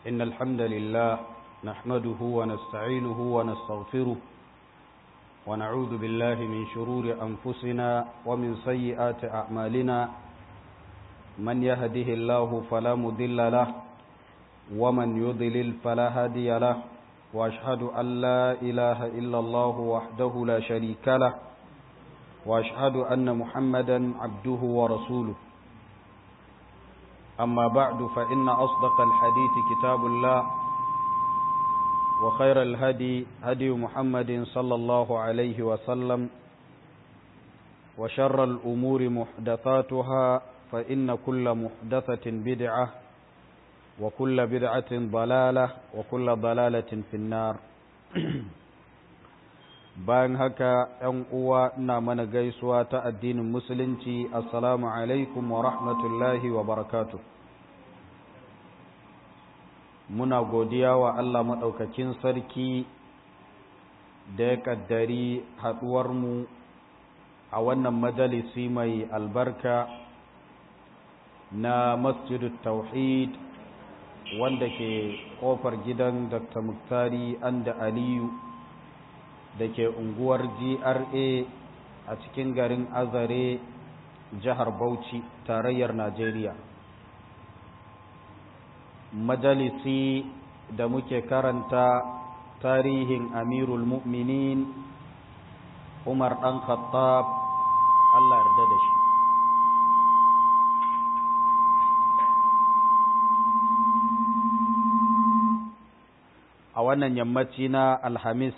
إن الحمد لله نحمده ونستعينه ونستغفره ونعوذ بالله من شرور أنفسنا ومن سيئات أعمالنا من يهده الله فلا مضل له ومن يضلل فلا هادي له وأشهد أن لا إله إلا الله وحده لا شريك له وأشهد أن محمدا عبده ورسوله أما بعد فإن أصدق الحديث كتاب الله وخير الهدي هدي محمد صلى الله عليه وسلم وشر الأمور محدثاتها فإن كل محدثة بدعة وكل بدعة ضلالة وكل ضلالة في النار bayan haka ‘yan uwa ina mana gaisuwa ta addinin musulunci assalamu alaikum wa rahmatullahi wa barakatu muna godiya wa Allah maɗaukakin sarki da ya ƙaddari haɗuwarmu a wannan majalisi mai albarka na masjidu tauhid wanda ke ƙofar gidan dr muktari anda aliyu da ke unguwar GRA a cikin garin Azare jihar Bauchi tarayyar Najeriya. Majalisi da muke karanta tarihin Amirul Mu'minin Umar ɗan Khattab Allah yarda da shi. A wannan yammaci na Alhamis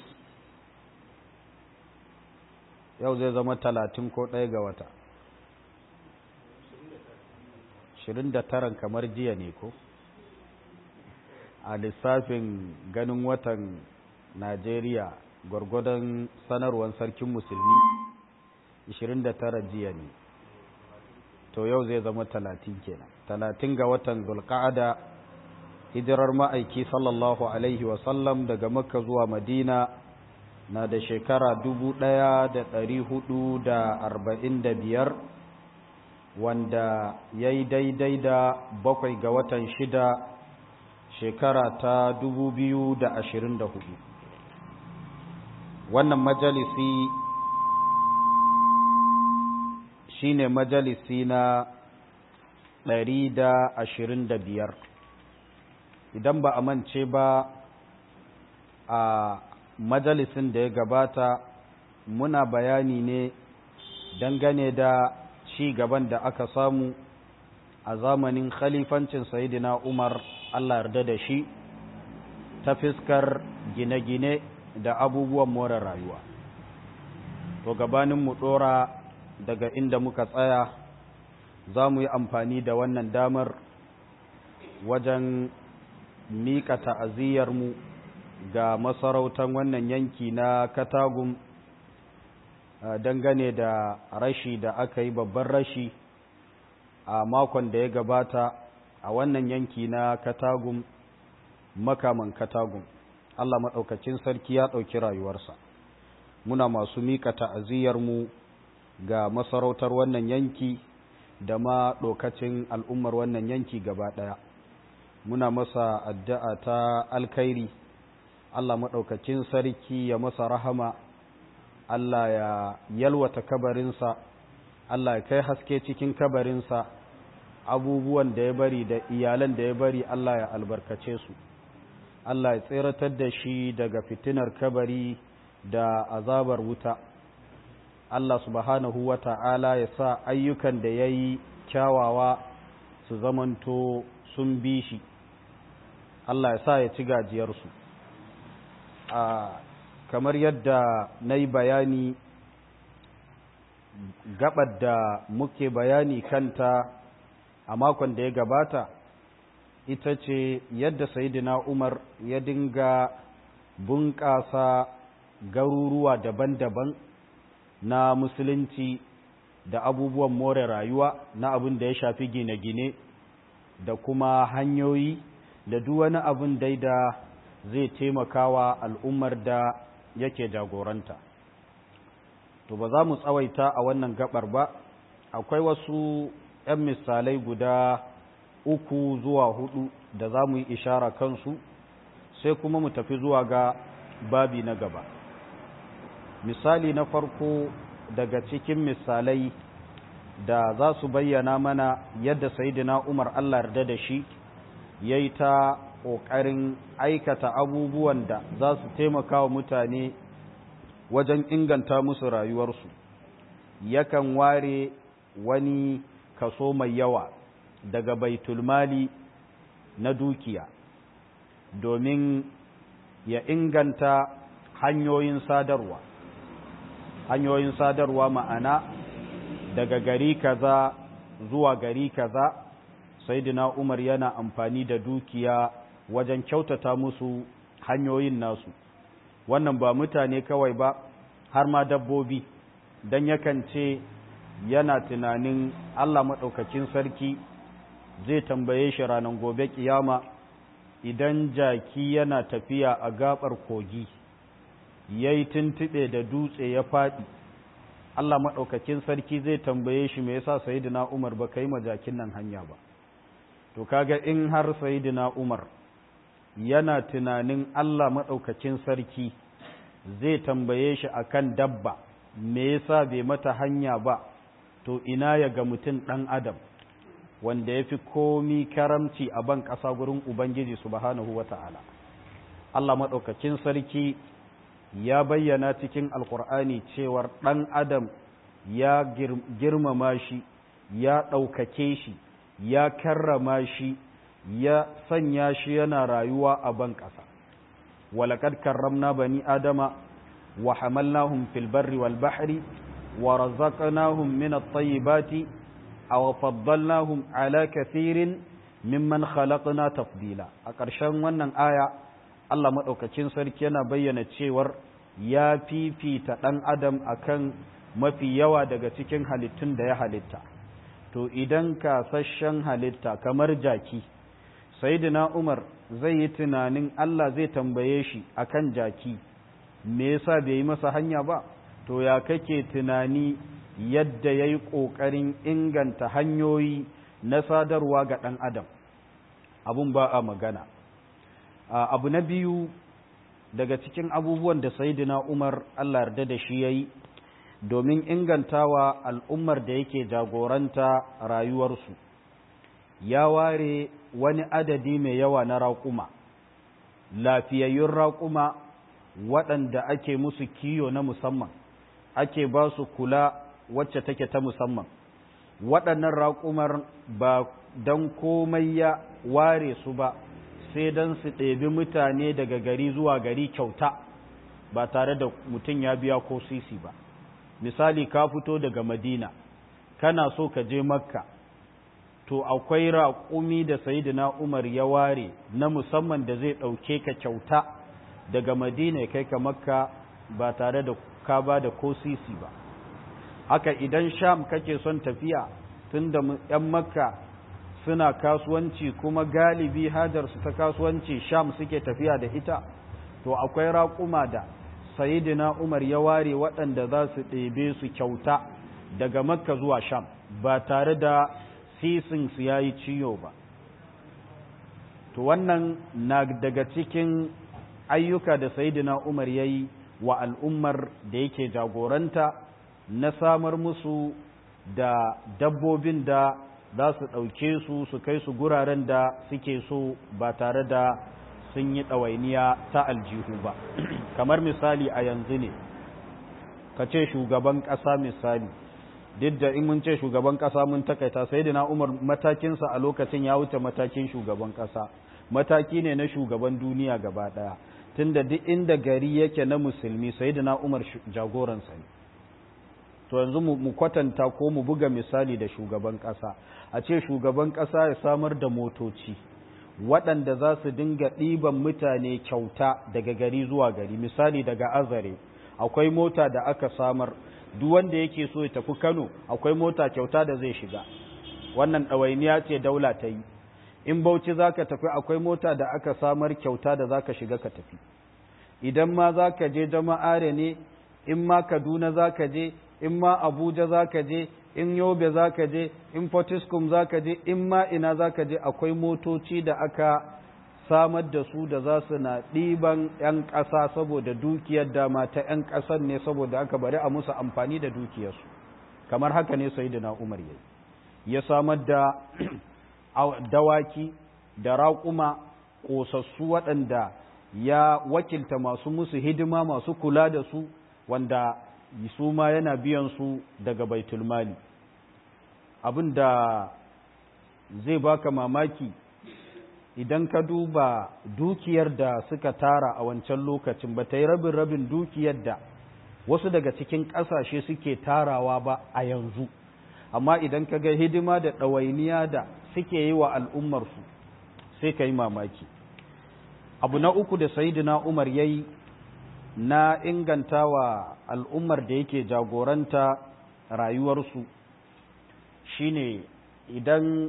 yau zai zama talatin ko ɗaya ga wata shirin da taran kamar jiya ne ko a lissafin ganin watan najeriya gwargwadon sanarwar sarkin musulmi 29 jiya ne to yau zai zama talatin kenan talatin ga watan zulka'ada hijirar ma'aiki sallallahu alaihi wasallam daga makka zuwa madina na da shekara dubu ɗaya da ɗari hudu da arba'in da biyar wanda ya yi daidai da bakwai ga watan shida shekara ta dubu biyu da ashirin da hudu wannan majalisi shine majalisi na ɗari da ashirin da biyar idan ba a mance ba a majalisin da ya gabata muna bayani ne dangane da ci gaban da aka samu a zamanin khalifancin sayidina umar allah yarda da shi ta fiskar gine-gine da abubuwan more rayuwa to gabanin mu dora daga inda muka tsaya za mu yi amfani da wannan damar wajen miƙa ta'aziyyarmu ga masarautar wannan yanki na katagum dangane da rashi da aka yi babban rashi a makon da ya gabata a wannan yanki na katagum makaman katagum Allah maɗaukacin sarki ya ɗauki rayuwarsa muna masu miƙa ta'aziyyarmu ga masarautar wannan yanki da ma ɗokacin al'ummar wannan yanki gaba ɗaya muna masa addu'a ta alkhairi Allah maɗaukakin sarki ya masa rahama, Allah ya yalwata kabarinsa, Allah ya kai haske cikin kabarinsa, abubuwan da ya bari da iyalan da ya bari Allah ya albarkace su, Allah ya tseratar da shi daga fitinar kabari da azabar wuta. Allah subhanahu wa ta'ala ya sa ayyukan da ya yi kyawawa su zamanto sun bi shi, Allah ya sa ya ci gajiyarsu. a kamar yadda na yi bayani gabar da muke bayani kanta a makon da ya gabata ita ce yadda sayidina umar ya dinga bunƙasa garuruwa daban-daban na musulunci da abubuwan more rayuwa na abin da ya shafi gine-gine da kuma hanyoyi da duk wani abin dai da zai taimakawa al'ummar da yake jagoranta. To ba za mu tsawaita a wannan gabar ba, akwai wasu ‘yan misalai guda uku zuwa hudu da za mu yi ishara kansu sai kuma mu tafi zuwa ga babi na gaba misali na farko daga cikin misalai da za su bayyana mana yadda sayidina umar allah yarda da shi ya yi ta ƙoƙarin aikata abubuwan da za su taimaka wa mutane wajen inganta musu rayuwarsu yakan ware wani kaso mai yawa daga baitulmali na dukiya domin ya inganta hanyoyin sadarwa hanyoyin sadarwa ma'ana daga gari kaza zuwa gari kaza saidina umar yana amfani da dukiya wajen kyautata musu hanyoyin nasu wannan ba mutane kawai ba har ma dabbobi don yakan ce yana tunanin allah maɗaukakin sarki zai tambaye shi ranar gobe kiyama idan jaki yana tafiya a gabar kogi ya yi tuntuɓe da dutse ya faɗi Allah maɗaukakin sarki zai tambaye shi me yasa sayidina Umar ba ka yi majakin nan hanya ba to kaga in har sayidina Umar yana tunanin Allah maɗaukakin sarki zai tambaye shi akan dabba me yasa bai mata hanya ba to ina ya ga mutum ɗan adam wanda ya fi komi karamci a ban ƙasa gurin Ubangiji subhanahu wa ta'ala. Allah maɗaukakin sarki ya bayyana cikin Alƙur'ani cewar ɗan Adam ya girmama shi, ya ɗaukake shi, ya karrama shi, ya sanya shi yana rayuwa a ban ƙasa. Walakad karramna bani Adama wa hamalnahum fil barri wal bahri wa razaqnahum min at-tayyibati aw faddalnahum ala kathirin mimman khalaqna tafdila a ƙarshen wannan aya Allah madaukakin sarki yana bayyana cewar ya fifita ɗan adam akan mafi yawa daga cikin halittun da ya halitta to idan kasashen halitta kamar jaki sayyidina Umar zai yi tunanin Allah zai tambaye shi akan jaki me yasa bai yi masa hanya ba to ya kake tunani yadda ya yi ƙoƙarin inganta hanyoyi na sadarwa ga ɗan adam abun ba a magana abu na biyu daga cikin abubuwan da sayidina umar allah yarda da shi ya yi domin ingantawa al'ummar da yake jagoranta rayuwarsu ya ware wani adadi mai yawa na raƙuma lafiyayyun raƙuma waɗanda ake musu kiyo na musamman ake ba su kula wacce take ta musamman waɗannan raƙumar ba don komai ya ware su ba sai don su ɗebi mutane daga gari zuwa gari kyauta ba tare da mutum ya biya ko sisi ba misali ka fito daga madina kana so ka je makka to akwai raƙumi da sayidina umar ya ware na musamman da zai ɗauke ka kyauta daga madina ya kai ka makka ba tare da ka ba da ko sisi ba haka idan sham kake son tafiya tun da 'yan makka suna kasuwanci kuma galibi hajarsu ta kasuwanci sham suke tafiya da ita to akwai raƙuma da sayidina umar ya ware waɗanda za su ɗebe su kyauta daga makka zuwa sham ba tare da sisin su ya yi ciyo ba to wannan na daga cikin ayyuka da sayidina umar ya yi wa al'ummar da yake jagoranta na samar musu da dabbobin da za su ɗauke su su kai su guraren da suke so ba tare da sun yi ɗawainiya ta aljihu ba kamar misali a yanzu ne ka ce shugaban ƙasa misali duk da in mun ce shugaban ƙasa mun takaita sai da umar matakinsa a lokacin ya wuce matakin shugaban ƙasa mataki ne na shugaban duniya gaba ɗaya tunda duk inda gari yake na musulmi sai da umar jagoransa ne to yanzu mu kwatanta ko mu buga misali da shugaban ƙasa a ce shugaban ƙasa ya samar da motoci waɗanda za su dinga ɗiban mutane kyauta daga gari zuwa gari misali daga azare akwai mota da aka samar duk wanda yake so ya tafi kano akwai mota kyauta da zai shiga wannan ɗawainiya ce daula ta yi in bauchi za ka tafi akwai mota da aka samar kyauta da za ka shiga ka tafi idan ma za ka je jama'are ne in ma kaduna za ka je in ma abuja za ka je in yobe za ka je in fortiskum za ka je in ma ina za ka je akwai motoci da aka samar da su da za su na ɗiban 'yan ƙasa saboda dukiyar dama ta 'yan ƙasar ne saboda aka bari a musu amfani da dukiyarsu kamar haka ne sai da umar ya ya samar da dawaki da raƙuma ƙosassu waɗanda ya wakilta masu musu hidima masu kula da su wanda su ma yana biyan su daga baitulmali abin da zai baka mamaki idan ka duba dukiyar da suka tara a wancan lokacin ba ta yi rabin rabin dukiyar da wasu daga cikin ƙasashe suke tarawa ba a yanzu amma idan ka ga hidima da ɗawainiya da suke yi wa al'ummarsu sai ka yi mamaki abu na uku da sayidina umar ya yi na inganta wa al'ummar da yake jagoranta rayuwarsu shine idan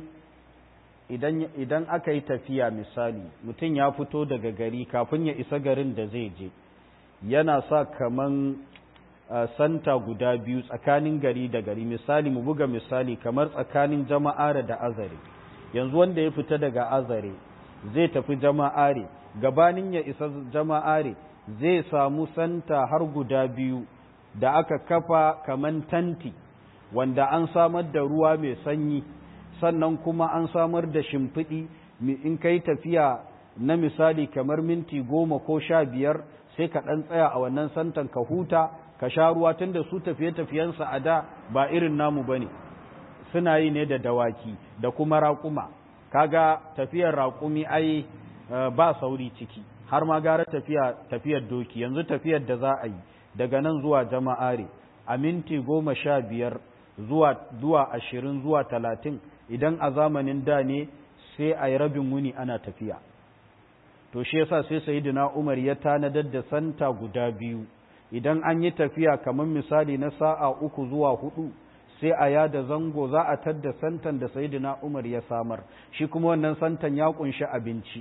idan idan aka yi tafiya misali mutum ya fito daga gari kafin ya isa garin da zai je yana sa kaman uh, santa guda biyu tsakanin gari da gari misali mu buga misali kamar tsakanin jama'are da azare yanzu wanda ya fita daga azare zai tafi jama'are gabanin ya isa jama'are zai samu santa har guda biyu da aka kafa kaman tanti wanda an samar da ruwa mai sanyi sannan kuma an samar da shimfiɗi in kai tafiya na misali kamar minti goma ko sha biyar sai ka ɗan tsaya a wannan santan ka huta ka sha ruwa tun da su tafiye-tafiyensa a da ba irin namu ba ne suna yi ne da dawaki da kuma raƙuma kaga tafiyar raƙumi ai ba sauri ciki har ma gara tafiya tafiyar doki yanzu tafiyar da za a yi daga nan zuwa jama'are a minti goma sha biyar zuwa zuwa ashirin zuwa talatin idan a zamanin da ne sai a yi rabin wuni ana tafiya to shi yasa sai sayyidina Umar ya tanadar da santa guda biyu idan an yi tafiya kamar misali na sa'a uku zuwa hudu sai a yada zango za a tadda santan da sayyidina Umar ya samar shi kuma wannan santan ya kunshi abinci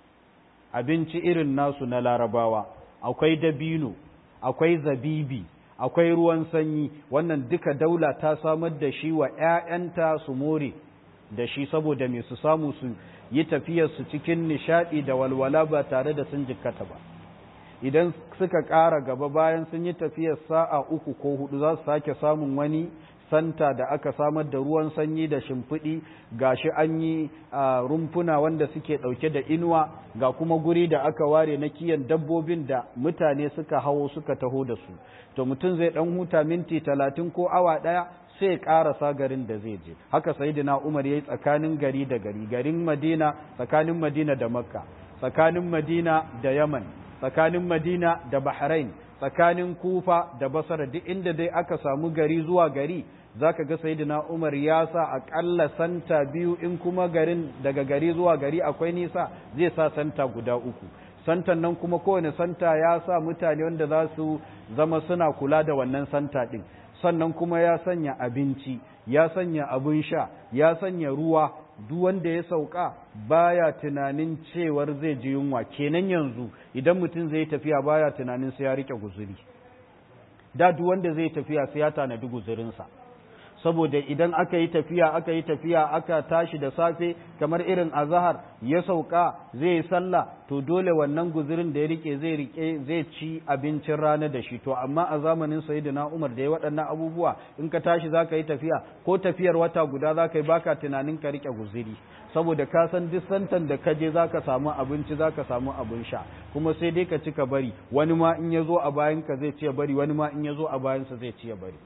abinci irin nasu na larabawa akwai dabino akwai zabibi akwai ruwan sanyi wannan duka daula ta samar da shi wa ‘ya'yanta su more da shi saboda mai su samu su yi tafiyarsu cikin nishaɗi da walwala ba tare da sun jikkata ba idan suka ƙara gaba bayan sun yi tafiyar sa'a uku ko hudu za su sake samun wani santa da aka samar da ruwan sanyi da shimfiɗi ga shi an yi rumfuna wanda suke ɗauke da inuwa ga kuma guri da aka ware na kiyan dabbobin da mutane suka hawo suka taho da su to mutum zai ɗan huta minti talatin ko awa ɗaya sai ya ƙarasa garin da zai je haka sayidina umar ya yi tsakanin gari da gari garin madina tsakanin madina da makka tsakanin madina da yaman tsakanin madina da bahrain tsakanin kufa da basara duk inda dai aka samu gari zuwa gari zaka ga sayyidina Umar ya sa akalla santa biyu in kuma garin daga gari zuwa gari akwai nisa zai sa santa guda uku santan nan kuma kowane santa ya sa mutane wanda za su zama suna kula da wannan santa din sannan kuma ya sanya abinci ya sanya abin sha ya sanya ruwa duk wanda ya sauka baya tunanin cewar zai ji yunwa kenan yanzu idan mutum zai tafiya baya tunanin sai ya rike guzuri da duk wanda zai tafiya sai ya tanadi guzurinsa saboda idan aka yi tafiya aka yi tafiya aka tashi da safe kamar irin azahar ya sauka zai yi sallah to dole wannan guzurin da ya rike zai rike zai ci abincin rana da shi to amma a zamanin sayyidina Umar da ya waɗannan abubuwa in ka tashi zaka yi tafiya ko tafiyar wata guda zaka yi baka tunanin ka rike guzuri saboda ka san duk santan da ka je zaka samu abinci zaka samu abin sha kuma sai dai ka ci ka bari wani ma in ya zo a bayan ka zai ci ya bari wani ma in ya zo a bayansa zai ci ya bari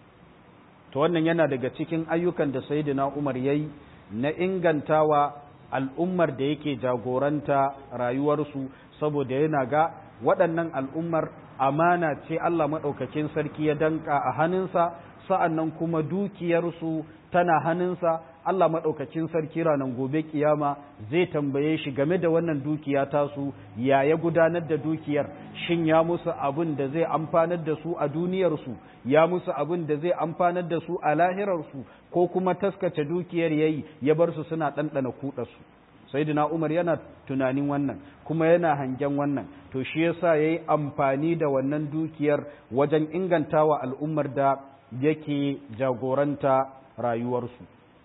to wannan yana daga cikin ayyukan da sayyidina Umar yayi na ingantawa al'ummar da yake jagoranta rayuwarsu saboda yana ga waɗannan al'ummar amana ce Allah maɗaukakin sarki ya danka a hannunsa sa'annan kuma dukiyarsu tana hannunsa Allah maɗaukakin sarki ranar gobe kiyama zai tambaye shi game da wannan dukiya tasu ya ya gudanar da dukiyar shin ya musu abin da zai amfanar da su a duniyarsu ya musu abin da zai amfanar da su a lahirarsu ko kuma taskace dukiyar yayi ya bar su suna ɗanɗana kuɗarsu sayyidina Umar yana tunanin wannan kuma yana hangen wannan to shi yasa yayi amfani da wannan dukiyar wajen ingantawa al'ummar da yake jagoranta rayuwarsu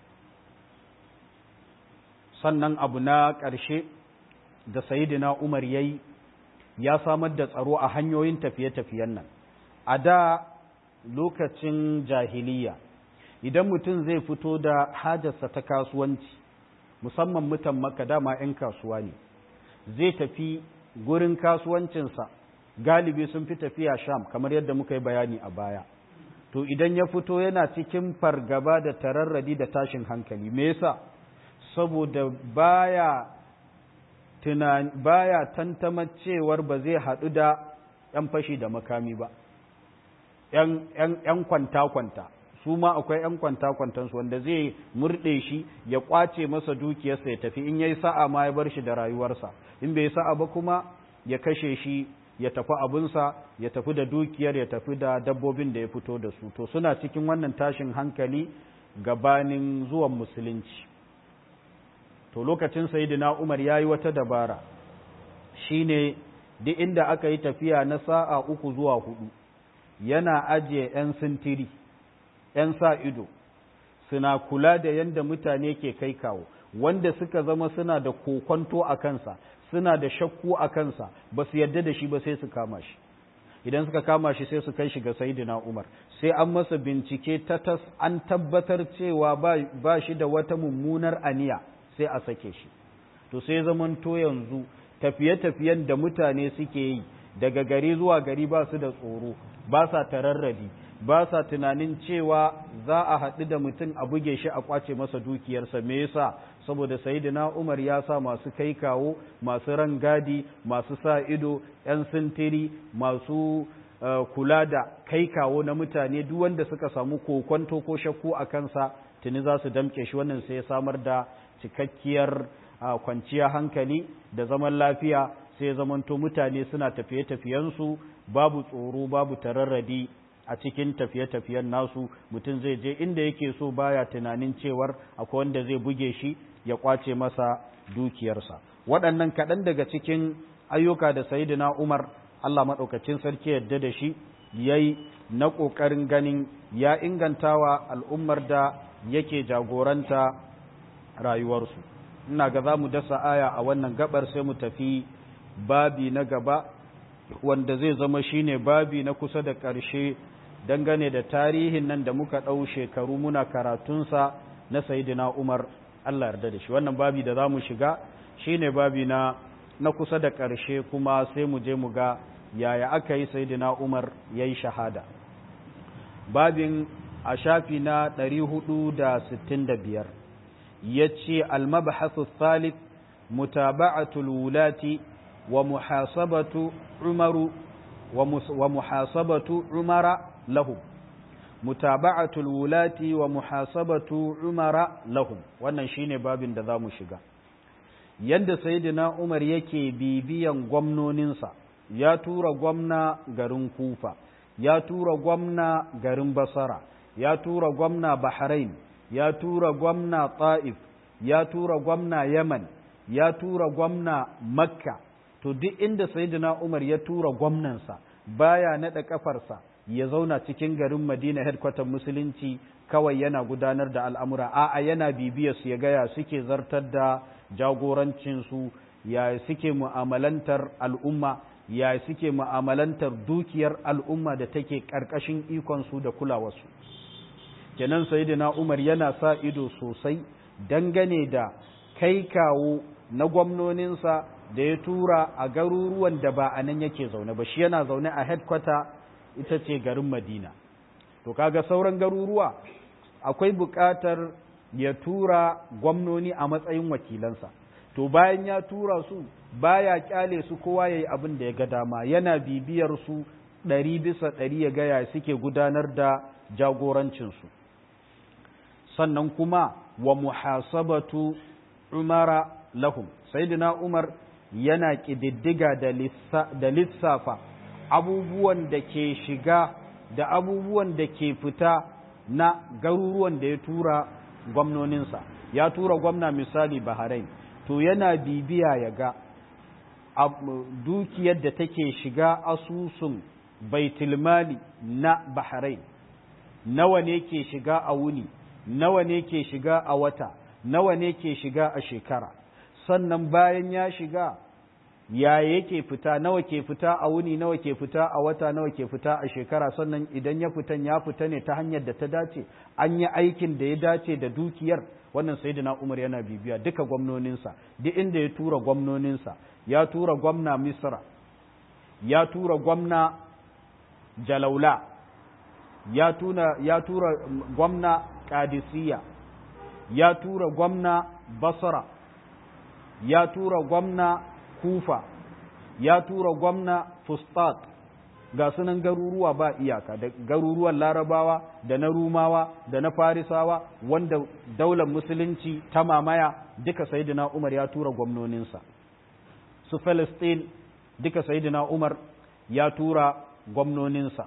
sannan abu na ƙarshe da sayidina umar ya yi ya samar da tsaro a hanyoyin tafiye-tafiyen nan a da lokacin jahiliya idan mutum zai fito da hajarsa ta kasuwanci musamman mutan maka dama 'yan kasuwa ne zai tafi gurin kasuwancinsa galibi sun fi tafiya sham kamar yadda muka yi bayani a baya to idan ya fito yana cikin fargaba da tararradi da tashin hankali me yasa saboda baya tunani baya tantama cewar ba zai haɗu da 'yan fashi da makami ba 'yan kwanta-kwanta su ma akwai 'yan kwanta-kwantansu wanda zai murɗe shi ya ƙwace masa dukiyarsa ya tafi in ya yi sa'a ma ya bar shi da rayuwarsa in bai sa'a ba kuma ya kashe shi ya tafi abinsa ya tafi da dukiyar ya tafi da dabbobin da ya fito da su to suna cikin wannan tashin hankali gabanin zuwan musulunci to lokacin sayidina umar ya yi wata dabara shine duk inda aka yi tafiya na sa'a uku zuwa hudu yana ajiye 'yan sintiri 'yan sa ido suna kula da yadda mutane ke kai kawo wanda suka zama suna da kokonto a kansa suna da shakku a kansa ba su yadda da shi ba sai su kama shi idan suka kama shi sai su kai shi ga sayidina umar sai an masa bincike ta tas an tabbatar cewa ba shi da wata mummunar aniya sai a sake shi to sai zamanto yanzu tafiye-tafiyen da mutane suke yi daga gari zuwa gari ba su da tsoro ba sa tararradi ba sa tunanin cewa za a haɗu da mutum a buge shi a kwace masa dukiyarsa me yasa saboda sayyidina Umar ya sa masu kai kawo masu rangadi masu sa ido yan sintiri masu kula da kai kawo na mutane duk wanda suka samu kokonto ko shakku a kansa tuni za su damke shi wannan sai ya samar da cikakkiyar kwanciyar hankali da zaman lafiya sai zamanto mutane suna tafiye-tafiyensu babu tsoro babu tararradi a cikin tafiye-tafiyen nasu mutum zai je inda yake so baya tunanin cewar akwai wanda zai buge shi ya kwace masa dukiyarsa waɗannan kaɗan daga cikin ayyuka da sayidina umar allah maɗaukacin sarki yadda da shi ya yi na ƙoƙarin ganin ya ingantawa al'ummar da yake jagoranta rayuwarsu ina ga za mu dasa aya a wannan gabar sai mu tafi babi na gaba wanda zai zama shine babi na kusa da ƙarshe dangane da tarihin nan da muka ɗau shekaru muna karatunsa na sayidina umar allah yarda da shi wannan babi da za mu shiga shine babi na na kusa da ƙarshe kuma sai mu je mu ga yaya aka yi sayidina umar ya yi shahada babin a shafi na 465 ya ce almabahasu thalith mutaba'atul wulati wa muhasabatu umaru wa muhasabatu umara lahum mutaba'atul wulati wa muhasabatu umara lahum wannan shine babin da zamu shiga yanda sayyidina umar yake bibiyan gwamnoninsa ya tura gwamna garin kufa ya tura gwamna garin basara ya tura gwamna bahrain ya tura gwamna ta'if ya tura gwamna yaman ya tura gwamna makka to duk inda sayyidina umar ya tura gwamnansa baya naɗa kafarsa ya zauna cikin garin madina headquarter musulunci kawai yana gudanar da al'amura a'a yana bibiyar su ya gaya suke zartar da jagorancinsu ya suke mu'amalantar al'umma ya suke mu'amalantar dukiyar al'umma da take ƙarƙashin ikonsu da kulawarsu kenan sayyidina umar yana sa ido sosai dangane da kai kawo na gwamnoninsa da ya tura a garuruwan da ba a nan yake zaune ba shi yana zaune a headquarter ita ce garin madina to kaga sauran garuruwa akwai buƙatar ya tura gwamnoni a matsayin wakilansa to bayan ya tura su baya kyale su kowa ya yi abin da ya ga dama yana bibiyar su ɗari bisa ɗari ya gaya suke gudanar da jagorancinsu sannan kuma wa muhasabatu umara lahum sayyidina umar yana ƙididdiga da lissafa abubuwan da ke shiga da abubuwan da ke fita na garuruwan da ya tura gwamnoninsa ya tura gwamna misali bahrain to yana bibiya ya ga dukiyar da take shiga asusun baitulmali na bahrain nawa ne ke shiga a wuni nawa ne ke shiga a wata nawa ne ke shiga a shekara sannan bayan ya shiga ya yake fita nawa ke fita a wuni nawa ke fita a wata nawa ke fita a shekara sannan idan ya fitan ya fita ne ta hanyar da ta dace an yi aikin da ya dace da dukiyar wannan sayyidina Umar yana bibiya duka gwamnoninsa duk inda ya tura gwamnoninsa ya tura gwamna Misra ya tura gwamna Jalaula ya tuna ya tura gwamna Qadisiyya ya tura gwamna Basra ya tura gwamna Kufa ya tura gwamna Fustat ga sunan garuruwa ba iyaka da garuruwan larabawa da na rumawa da na farisawa wanda daular musulunci ta mamaya duka sayidina umar ya tura gwamnoninsa su Palestine duka sayidina umar ya tura gwamnoninsa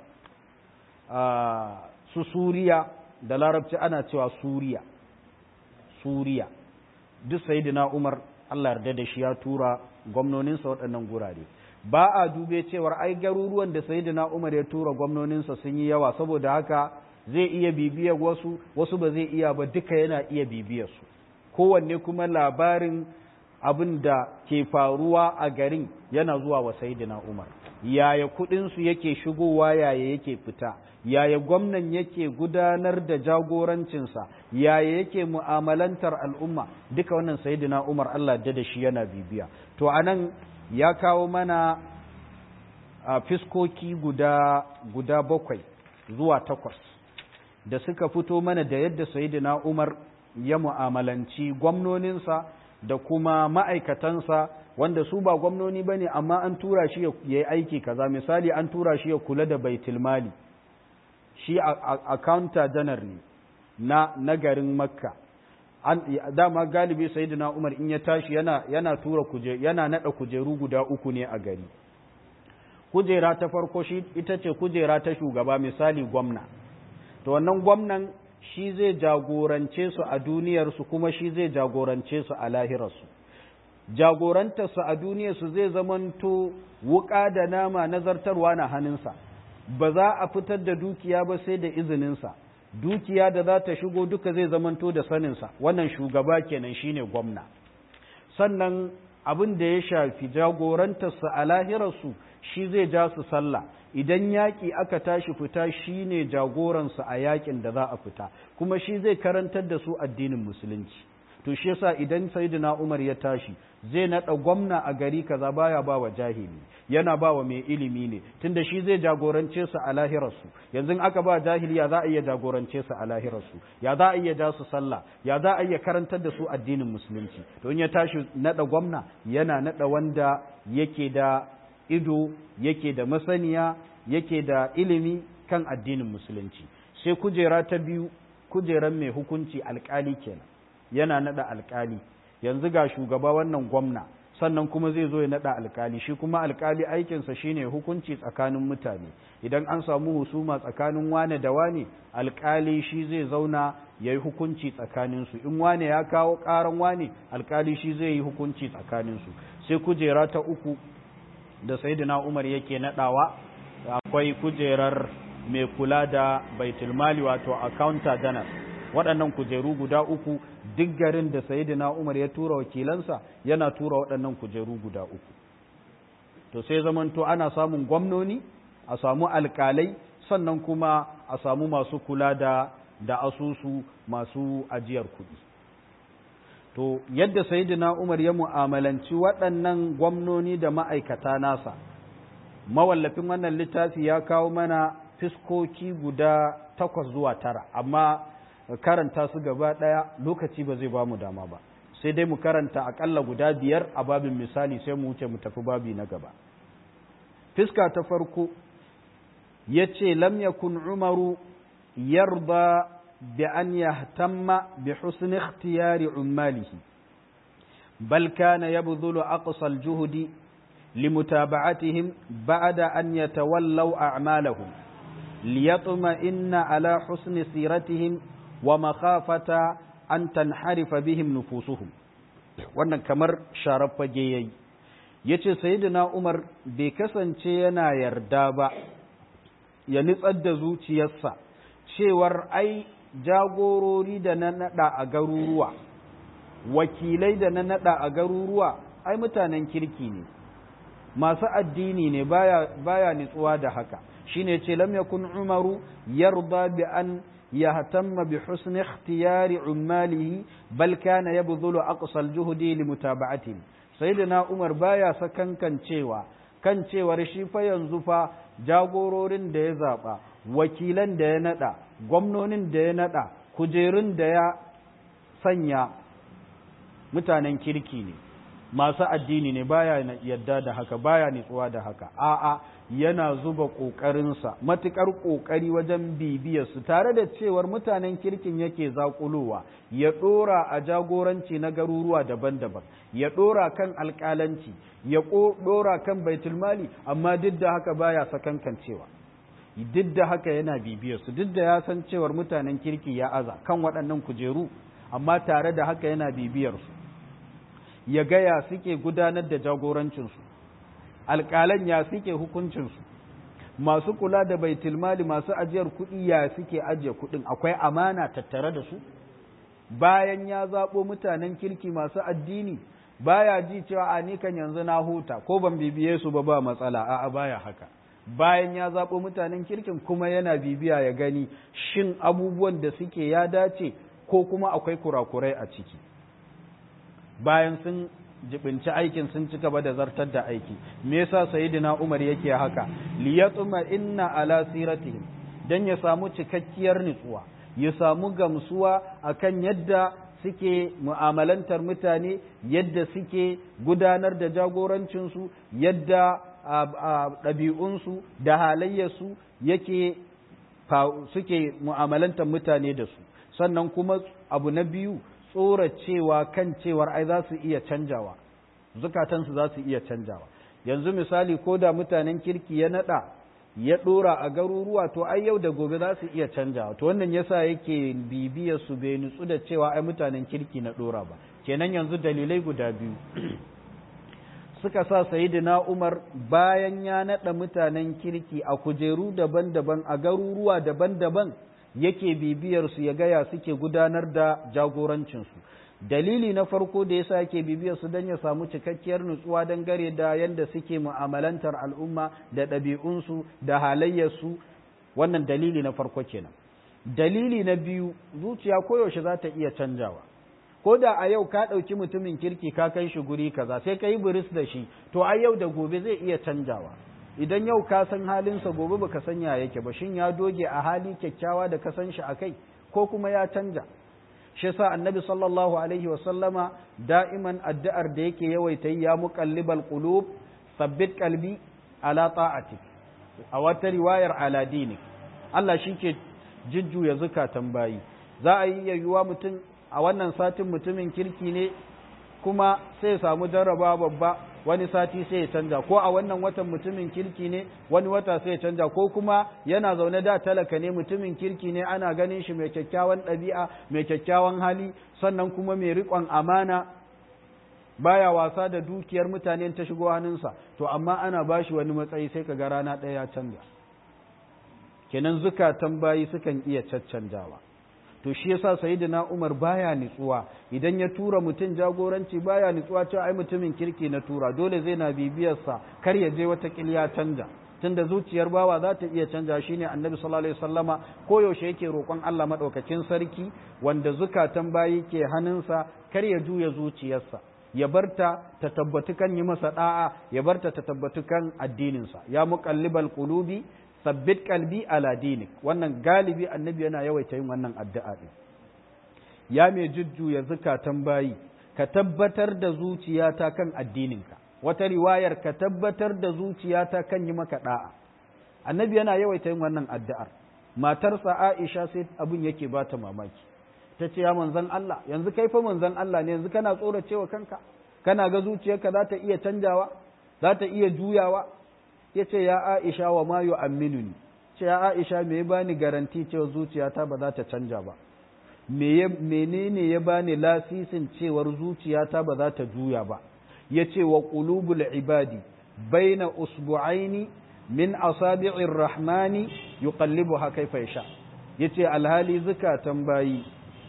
su suriya da larabci ana cewa suriya suriya duk sayidina umar allah yarda da shi ya tura gwamnoninsa waɗannan gurare ba a dube cewar ai garuruwan da sayyidina Umar ya tura gwamnoninsa sun yi yawa saboda haka zai iya bibiyar wasu wasu ba zai iya ba duka yana iya bibiyar su kowanne kuma labarin abin da ke faruwa a garin yana zuwa wa sayyidina Umar yaya kudin su yake shigowa yaya yake fita yaya gwamnan yake gudanar da jagorancinsa yaya yake mu'amalantar al'umma duka wannan sayyidina Umar Allah da shi yana bibiya to anan ya kawo mana a fiskoki guda, guda bakwai zuwa takwas da suka fito mana da yadda sayidina Umar ya mu'amalanci gwamnoninsa da kuma ma'aikatansa wanda su ba gwamnoni ba ne amma an tura shi ya yi aiki kaza misali an tura shi ya kula da baitulmali shi accountant janar ne na, na garin makka an dama galibi sayyidina Umar in ya tashi yana yana tura kuje yana nada kujeru guda uku ne a gari kujera ta farko shi ita ce kujera ta shugaba misali gwamna to wannan gwamnan shi zai jagorance su a duniyar su kuma shi zai jagorance su a lahirar su jagorantar su a duniyar su zai zamanto wuka da nama nazartarwa na hannunsa ba za a fitar da dukiya ba sai da izininsa dukiya da za ta shigo duka zai zamanto da saninsa wannan shugaba kenan shine gwamna sannan abin da ya shafi jagorantarsa a lahirarsu shi zai ja su sallah idan yaƙi aka tashi fita shi ne jagoransu a yaƙin da za a fita kuma shi zai karantar da su addinin musulunci to shi yasa idan sayyidina Umar ya tashi zai naɗa gwamna a gari kaza baya ba wa jahili yana ba wa mai ilimi ne tunda shi zai jagorance su a lahirarsu yanzu aka ba jahili ya za a iya jagorance su a lahirarsu ya za a iya ja su sallah ya za a iya karantar da su addinin musulunci to in ya tashi naɗa gwamna yana naɗa wanda yake da ido yake da masaniya yake da ilimi kan addinin musulunci sai kujera ta biyu kujeran mai hukunci alkali kenan yana naɗa alkali yanzu ga shugaba wannan gwamna sannan kuma zai zo ya naɗa alkali shi kuma alkali aikinsa shine hukunci tsakanin mutane idan an samu husuma tsakanin wane da wane alkali shi zai zauna ya yi hukunci tsakaninsu in wane ya kawo ƙaran wane alkali shi zai yi hukunci tsakaninsu sai kujera ta uku da saidina umar yake naɗawa akwai kujerar mai kula da baitulmali wato accountant general waɗannan kujeru guda uku duk garin da sayidina Umar ya tura wakilansa yana tura waɗannan kujeru guda uku to sai zamanto ana samun gwamnoni a samu alkalai sannan kuma a samu masu kula da da asusu masu ajiyar kuɗi to yadda sayidina Umar ya mu'amalanci waɗannan gwamnoni da ma'aikata nasa mawallafin wannan littafi ya kawo mana fiskoki guda takwas zuwa tara amma karanta su gaba ɗaya lokaci ba zai ba mu dama ba sai dai mu karanta aƙalla guda biyar a babin misali sai mu wuce mu tafi babi na gaba fiska ta farko ya ce lam yakun umaru yarda bi an yahtamma bi husn ikhtiyari ummalihi bal kana yabdhulu aqsa al-juhdi لمتابعتهم بعد أن يتولوا أعمالهم ليطمئن على حسن سيرتهم wa makhafata an tanharifa bihim nufusuhum wannan kamar sharar fage yayi yace sayyidina Umar bai kasance yana yarda ba ya nitsar da zuciyarsa cewar ai jagorori da na nada a garuruwa wakilai da na nada a garuruwa ai mutanen kirki ne masu addini ne baya baya nitsuwa da haka shine ce lam yakun umaru yarda bi an yahtamma bi husni ikhtiyari ummalihi bal kana yabdhulu aqsa al-juhdi li mutaba'atihi sayyidina umar baya sakankan cewa kan cewar shi fa yanzu fa jagororin da ya zaba wakilan da ya nada gwamnonin da ya nada kujerun da ya sanya mutanen kirki ne masu addini ne baya yadda da haka baya nitsuwa da haka a'a yana zuba ƙoƙarinsa matuƙar ƙoƙari wajen bibiyarsu tare da cewar mutanen kirkin yake zaƙulowa ya ɗora a jagoranci na garuruwa daban-daban ya ɗora kan alƙalanci ya ɗora kan baitulmali amma duk da haka baya sakankancewa duk da haka yana bibiyarsu duk da ya san cewar mutanen kirki ya aza kan waɗannan kujeru amma tare da haka yana bibiyarsu ya gaya suke gudanar da jagorancinsu alƙalan ya suke hukuncinsu masu kula da baitulmali masu ajiyar kuɗi ya suke ajiye kuɗin akwai amana tattare da su bayan ya zaɓo mutanen kirki masu addini baya ji cewa a ni kan yanzu na huta ko ban bibiye su ba ba matsala a'a baya haka bayan ya zaɓo mutanen kirkin kuma yana bibiya ya gani shin abubuwan da suke ya dace ko kuma akwai kurakurai a ciki bayan sun jibinci aikin sun ci gaba da zartar da aiki me yasa sayyidina Umar yake haka liyatuma inna ala siratihim dan ya samu cikakkiyar nutsuwa ya samu gamsuwa akan yadda suke mu'amalantar mutane yadda suke gudanar da jagorancinsu yadda ɗabi'unsu da halayyarsu yake suke mu'amalantar mutane da su sannan kuma abu na biyu tsoracewa kan cewar ai za su iya canjawa zukatansu za su iya canjawa yanzu misali ko da mutanen kirki ya nada ya dora a garuruwa to ai yau da gobe za su iya canjawa to wannan yasa yake bibiyar su bai nutsu da cewa ai mutanen kirki na dora ba kenan yanzu dalilai guda biyu suka sa sayidina Umar bayan ya nada mutanen kirki a kujeru daban-daban a garuruwa daban-daban yake bibiyar su ya gaya suke gudanar da jagorancinsu dalili na farko da yasa yake bibiyar su don ya samu cikakkiyar nutsuwa don gare da yadda suke mu'amalantar al'umma da ɗabi'unsu da halayyarsu wannan dalili na farko kenan dalili na biyu zuciya koyaushe za ta iya canjawa ko da a yau ka ɗauki mutumin kirki ka kai shi guri kaza sai ka yi buris da shi to a yau da gobe zai iya canjawa idan yau ka san halinsa gobe baka san ya yake ba shin ya doge a hali kyakkyawa da ka san shi a kai ko kuma ya canja shi sa annabi sallallahu alaihi wa sallama da'iman addu'ar da yake yawaita ya muqallibal qulub sabbit qalbi ala ta'atik a wata riwayar ala dinik Allah shike jujjuya zukatan bayi za a yi yayyuwa mutum a wannan satin mutumin kirki ne kuma sai ya samu jarraba babba wani sati sai ya canja ko a wannan watan mutumin kirki ne wani wata sai ya canja ko kuma yana zaune da talaka ne mutumin kirki ne ana ganin shi mai kyakkyawan ɗabi'a mai kyakkyawan hali sannan kuma mai riƙon amana baya wasa da dukiyar mutane ta shigo hannunsa to amma ana bashi wani matsayi sai ka ga rana ɗaya ya canja kenan zukatan bayi sukan iya caccanjawa to shi yasa sayyidina Umar baya nitsuwa idan ya tura mutum jagoranci baya nitsuwa cewa ai mutumin kirki na tura dole zai na bibiyar sa kar ya je wata kilya canja tunda zuciyar bawa za ta iya canja shine annabi sallallahu alaihi wasallama koyaushe yake roƙon Allah madaukakin sarki wanda zukatan bayi ke hannunsa kar ya juya zuciyarsa ya barta ta tabbatu kan yi masa da'a ya barta ta tabbatu kan addininsa ya muqallibal qulubi sabbit kalbi ala dinik wannan galibi annabi yana yawaita yin wannan addu'a din ya mai jujjuya zukatan bayi ka tabbatar da zuciyata kan addininka wata riwayar ka tabbatar da zuciyata kan yi maka da'a annabi yana yawaita yin wannan addu'ar matarsa Aisha sai abin yake bata mamaki ta ce ya manzon Allah yanzu kai fa manzon Allah ne yanzu kana tsoracewa kanka kana ga zuciyarka za ta iya canjawa za ta iya juyawa ya ce ya Aisha wa ma yu'amminuni ce ya Aisha me ya bani garanti cewa zuciyata ba za ta canja ba menene ya bani lasisin cewar zuciyata ba za ta juya ba ya ce wa qulubul ibadi baina usbu'aini min asabi'ir rahmani yuqallibuha kaifa yasha yace alhali zukatan bayi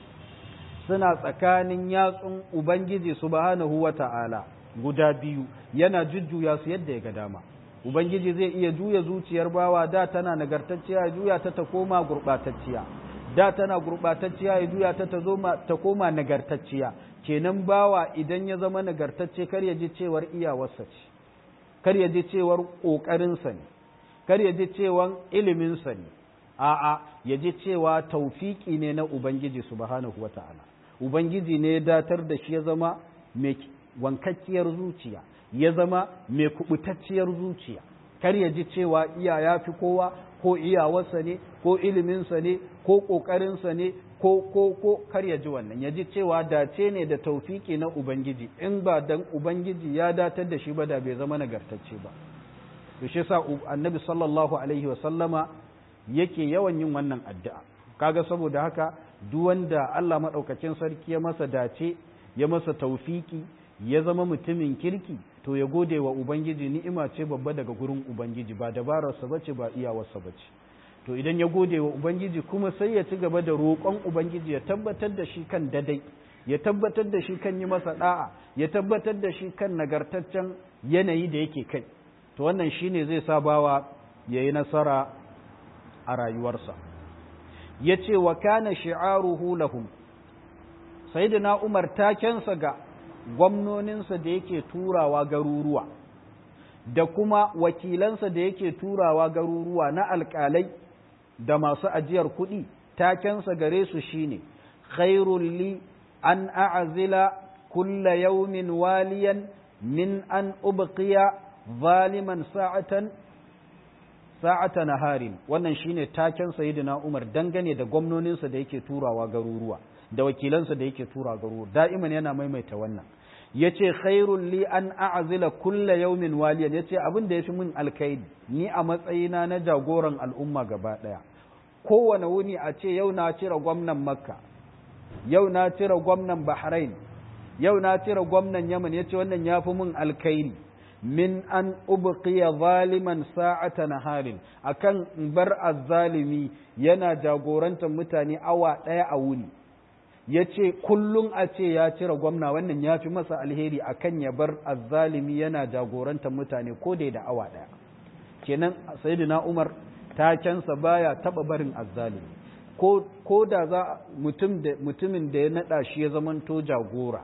suna tsakanin yatsun ubangiji subhanahu wata'ala guda biyu yana jujjuya su yadda ya ga dama ubangiji zai iya juya zuciyar bawa da tana nagartacciya ya juya ta ta koma gurbatacciya da tana gurbatacciya ya juya ta ta zo ta koma nagartacciya kenan bawa idan ya zama nagartacce kar ya ji cewar iyawarsa ce kar ya ji cewar ƙoƙarinsa ne kar ya ji cewar iliminsa ne a'a ya ji cewa taufiki ne na ubangiji subhanahu wata'ala ubangiji ne ya datar da shi ya zama mai wankakkiyar zuciya ya zama mai kubutacciyar zuciya kar ya ji cewa iya ya fi kowa ko iyawarsa ne ko iliminsa ne ko ƙoƙarinsa ne ko ko ko kar ya ji wannan ya ji cewa dace ne da taufiki na ubangiji in ba dan ubangiji ya datar da shi ba da bai zama nagartacce ba to shi yasa annabi sallallahu alaihi wa sallama yake yawan yin wannan addu'a kaga saboda haka duk wanda Allah madaukakin sarki ya masa dace ya masa taufiki ya zama mutumin kirki to ya gode wa ubangiji ni'ima ce babba daga gurin ubangiji ba dabararsa bace ba iyawarsa bace to idan ya gode wa ubangiji kuma sai ya ci gaba da roƙon ubangiji ya tabbatar da shi kan dadai ya tabbatar da shi kan yi masa da'a ya tabbatar da shi kan nagartaccen yanayi da yake kai to wannan shine zai sa bawa ya yi nasara a rayuwarsa ya ce wa kana shi'aruhu lahum sayyidina umar takensa ga gwamnoninsa da yake turawa garuruwa da kuma wakilansa da yake turawa garuruwa na alƙalai da masu ajiyar kuɗi takensa gare su shine khairul li an a'zila kulla yawmin waliyan min an ubqiya zaliman sa'atan sa'ata naharin wannan shine taken sayyidina Umar dangane da gwamnoninsa da yake turawa garuruwa da wakilansa da yake turawa garuruwa da'iman yana maimaita wannan yace khairul li an a'zila kulla yawmin waliyan yace abin da yafi min alkaidi ni a matsayina na jagoran al'umma gaba daya kowane wuni a ce yau na cire gwamnan makka yau na cire gwamnan bahrain yau na cire gwamnan yaman yace wannan yafi min alkaidi min an ubqiya zaliman sa'ata naharin akan bar azzalimi yana jagorantar mutane awa daya a wuni ya ce kullum a ce ya cire gwamna wannan ya fi masa alheri a kan ya bar azzalimi yana jagorantar mutane ko dai da awa ɗaya kenan sayyidina umar takensa baya taɓa barin azzalimi ko da za mutumin da ya naɗa shi ya zamanto jagora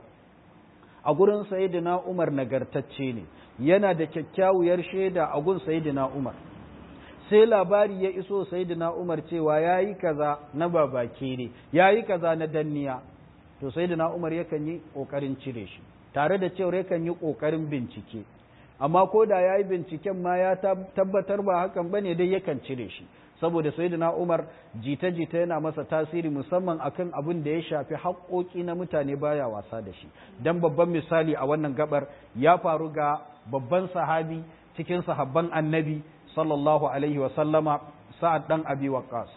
a gurin sayyidina umar nagartacce ne yana da kyakkyawar shaida a gun sayyidina umar sai labari ya iso sayyidina Umar cewa yayi kaza na babake ne yayi kaza na danniya to sayyidina Umar yakan yi kokarin cire shi tare da cewa yakan yi kokarin bincike amma ko da yayi binciken ma ya tabbatar ba hakan bane dai yakan cire shi saboda sayyidina Umar jita-jita yana masa tasiri musamman akan abin da ya shafi haƙoƙi na mutane baya wasa da shi dan babban misali a wannan gabar ya faru ga babban sahabi cikin sahabban annabi sallallahu alaihi wa sallama sa'ad dan abi waqas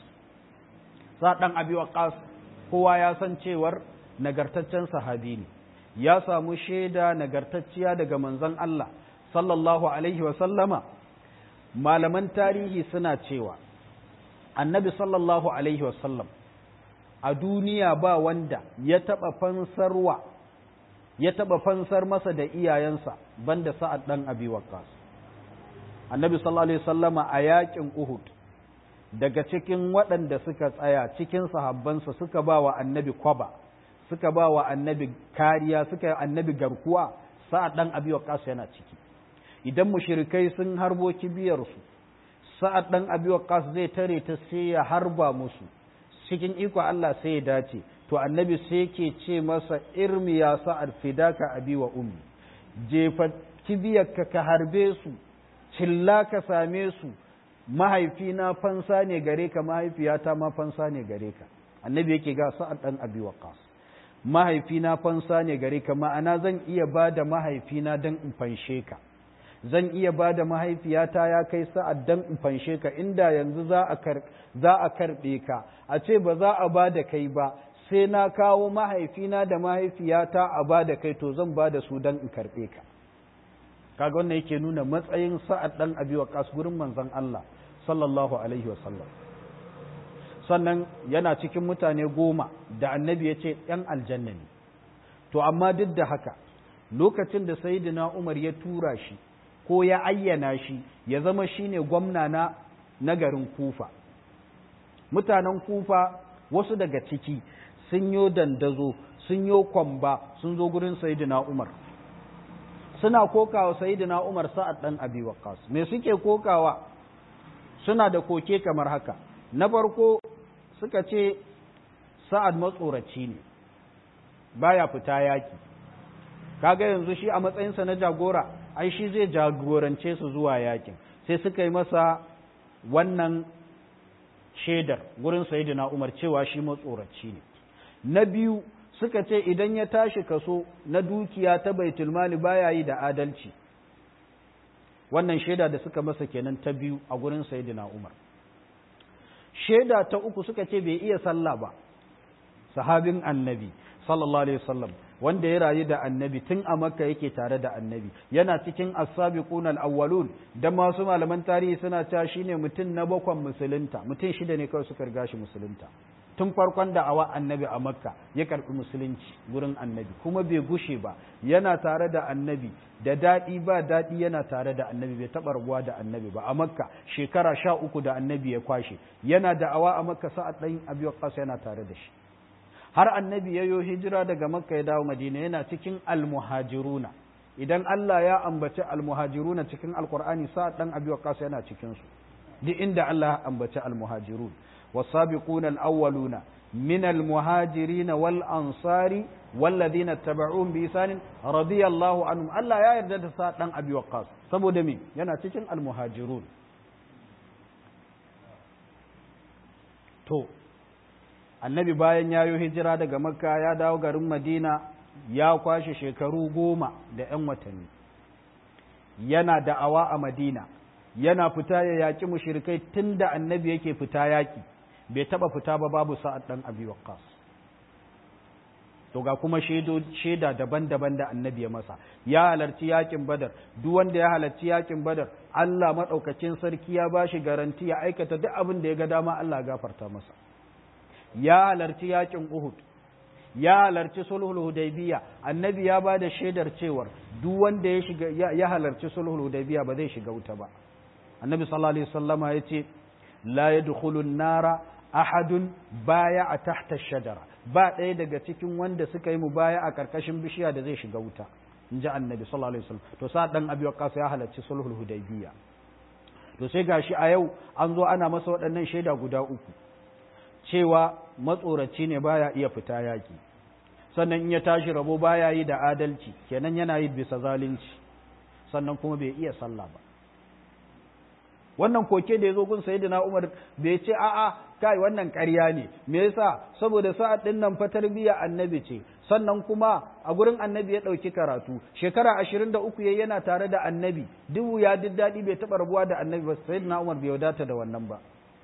sa'ad dan abi waqas kowa ya san cewar nagartaccen sahabi ne ya samu shaida nagartacciya daga manzon Allah sallallahu alaihi wa sallama malaman tarihi suna cewa annabi sallallahu alaihi wa sallam a duniya ba wanda ya taba fansarwa ya taba fansar masa da iyayensa banda sa'ad dan abi waqas annabi sallallahu alaihi sallama a yakin Uhud daga cikin waɗanda suka tsaya cikin sahabbansa suka ba wa annabi kwaba suka ba wa annabi kariya suka annabi garkuwa sa'ad dan abi waqas yana ciki idan mushrikai sun harbo kibiyar su sa'ad dan abi waqas zai tare ta sai ya harba musu cikin iko Allah sai ya dace to annabi sai yake ce masa irmi ya sa'ad fidaka abi wa ummi jefa kibiyarka ka harbe su cilla ka same su mahaifina fansa ne gare ka mahaifiyata ma fansa ne gare ka annabi yake ga sa'ad dan abi waqas mahaifina fansa ne gare ka ma'ana zan iya ba da mahaifina dan in fanshe ka zan iya ba da mahaifiyata ya kai sa'ad dan in fanshe ka inda yanzu za a kar za a karbe ka a ce ba za a ba da kai ba sai na kawo mahaifina da mahaifiyata a ba da kai to zan ba da su dan in karbe ka kaga wannan yake nuna matsayin sa'ad dan abi waqas gurin manzon Allah sallallahu alaihi wasallam sannan yana cikin mutane goma da annabi ya ce ‘yan aljanna ne to amma duk da haka lokacin da sayidina umar ya tura shi ko ya ayyana shi ya zama shine gwamna na nagarin kufa mutanen kufa wasu daga ciki sun yo dandazo sun yo kwamba sun zo gurin sayidina umar suna kokawa sayidina umar sa'ad dan abi waqqas me suke kokawa suna da koke kamar haka na farko suka ce sa'ad matsoraci ne baya fita yaki kaga yanzu shi a matsayinsa na jagora ai shi zai jagorance su zuwa yakin sai suka yi masa wannan shaidar gurin sayidina umar cewa shi matsoraci ne na biyu suka ce idan ya tashi kaso na dukiya ta baitulmali baya yi da adalci wannan shaida da suka masa kenan ta biyu a gurin sayidina umar shaida ta uku suka ce bai iya sallah ba sahabin annabi sallallahu alaihi wasallam wanda ya rayu da annabi tun a makka yake tare da annabi yana cikin as-sabiqun al-awwalun da masu malaman tarihi suna cewa shine mutum na bakwan musulunta mutum shida ne kawai suka riga shi musulunta tun farkon da awa annabi a makka ya karbi musulunci gurin annabi kuma bai gushe ba yana tare da annabi da daɗi ba daɗi yana tare da annabi bai taɓa rabuwa da annabi ba a makka shekara sha uku da annabi ya kwashe yana da awa a makka sa'ad ɗan abi waqqas yana tare da shi har annabi ya yo hijira daga makka ya dawo madina yana cikin almuhajiruna idan Allah ya ambaci almuhajiruna cikin alqur'ani sa'ad ɗan abi waqqas yana cikin su duk inda Allah ya ambaci almuhajirun والسابقون الأولون من المهاجرين والأنصار والذين اتبعوهم بإحسان رضي الله عنهم ألا يا يرد ساعة أبي وقاص سبو دمي ينا تشن المهاجرون to annabi bayan ya yi hijira daga makka ya dawo garin madina ya kwashe shekaru goma da 'yan watanni yana da'awa a madina yana fita ya yaƙi mushrikai tun da annabi yake fita yaƙi bai taɓa fita ba babu sa'ad ɗan abi waqqas to ga kuma shaida daban-daban da annabi ya masa ya halarci yaƙin badar duk wanda ya halarci yaƙin badar Allah maɗaukacin sarki ya ba shi garanti ya aikata duk abin da ya ga dama Allah gafarta masa ya halarci yaƙin uhud ya halarci sulhul hudaybiya annabi ya ba da shaidar cewar duk wanda ya shiga ya halarci sulhul hudaybiya ba zai shiga wuta ba annabi sallallahu alaihi wasallama yace la yadkhulu an-nara ahadun baya a tahta shajara ba ɗaya daga cikin wanda suka yi mubaya a karkashin bishiya da zai shiga wuta in ji annabi sallallahu alaihi wasallam to sa dan abi waqas ya halarci sulhul hudaybiya to sai gashi a yau an zo ana masa waɗannan shaida guda uku cewa matsoraci ne baya iya fita yaki sannan in ya tashi rabo baya yi da adalci kenan yana yi bisa zalunci sannan kuma bai iya sallah ba wannan koke da ya zo gun sayyidina Umar bai ce a'a kai wannan ƙarya ne me yasa saboda sa'ad din nan fa tarbiyya annabi ce sannan kuma a gurin annabi ya ɗauki karatu shekara ashirin da uku yana tare da annabi dubu ya duk daɗi bai taɓa rabuwa da annabi ba sayyidina Umar bai wadata da wannan ba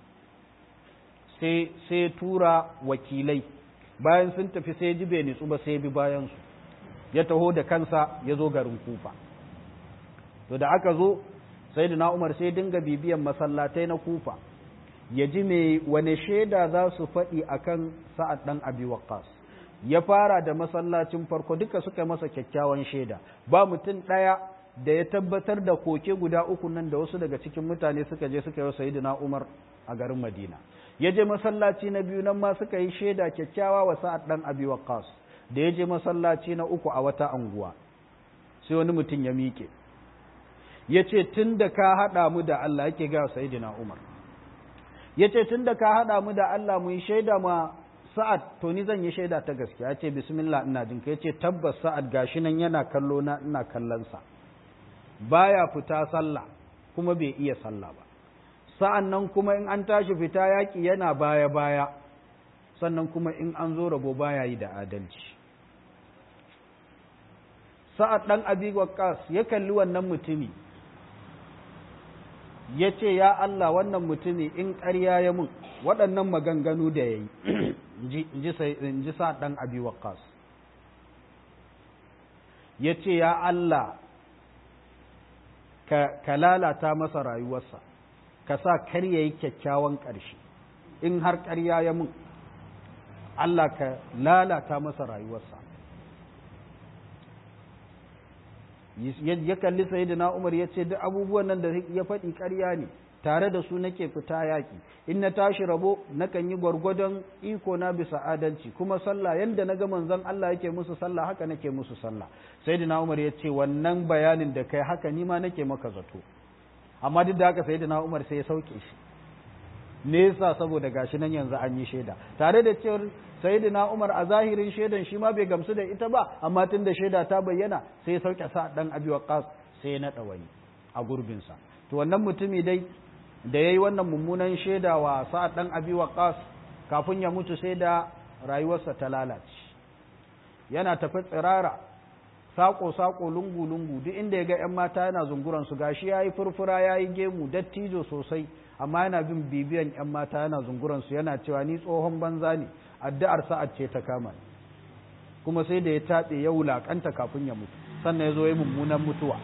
sai sai tura wakilai bayan sun tafi sai ji bai nitsu ba sai bi bayan su ya taho da kansa ya zo garin kufa to da aka zo sai da umar sai dinga bibiyan masallatai na kufa ya ji mai wane shaida za su faɗi a kan sa'ad ɗan abi waqqas ya fara da masallacin farko duka suka masa kyakkyawan shaida ba mutum ɗaya da ya tabbatar da koke guda uku nan da wasu daga cikin mutane suka je suka yi sayyidina umar a garin madina ya je masallaci na biyu nan ma suka yi shaida kyakkyawa wa sa'ad ɗan abi waqqas da ya je masallaci na uku a wata anguwa sai wani mutum ya miƙe ya ce tun da ka haɗa mu da Allah yake ga Sayyidina Umar ya ce tun da ka haɗa mu da Allah mu yi shaida ma sa'ad to ni zan yi shaida ta gaskiya ya ce bismillah ina jin ka ya ce tabbas sa'ad gashi nan yana kallo na ina kallonsa baya fita sallah kuma bai iya sallah ba sa'an nan kuma in an tashi fita yaƙi yana baya baya sannan kuma in an zo rabo baya yi da adalci sa'ad ɗan abi waqqas ya kalli wannan mutumi ya ce ya Allah wannan mutumi in ƙarya ya mun waɗannan maganganu da ya yi in ji sa ɗan abi waqqas ya ce ya Allah ka lalata masa rayuwarsa ka sa kar ya yi kyakkyawan ƙarshe in har ƙarya ya mun Allah ka lalata masa rayuwarsa ya kalli sayyidina Umar ya ce duk abubuwan nan da ya faɗi ƙarya ne tare da su nake fita yaƙi in na tashi rabo nakan yi gwargwadon iko na bisa adalci kuma sallah yanda na ga manzon Allah yake musu sallah haka nake musu sallah sayyidina Umar ya ce wannan bayanin da kai haka ni ma nake maka zato amma duk da haka sayyidina Umar sai ya sauke shi nesa saboda gashi nan yanzu an yi shaida tare da cewar sayyidina Umar a zahirin shaidan shi ma bai gamsu da ita ba amma tun da shaida ta bayyana sai ya sauke sa dan Abi Waqqas sai ya nada wani a gurbin sa to wannan mutumi dai da yayi wannan mummunan shaida wa Sa'ad dan Abi Waqqas kafin ya mutu sai da rayuwarsa ta lalace yana tafi tsirara sako sako lungu lungu duk inda ya ga yan mata yana zunguran su gashi yayi furfura yayi gemu dattijo sosai amma yana bin bibiyan yan mata yana zunguran su yana cewa ni tsohon banza ne addu'ar sa'ad ce ta kama kuma sai da ya taɓe ya wulaƙanta kafin ya mutu sannan ya zo ya mummunan mutuwa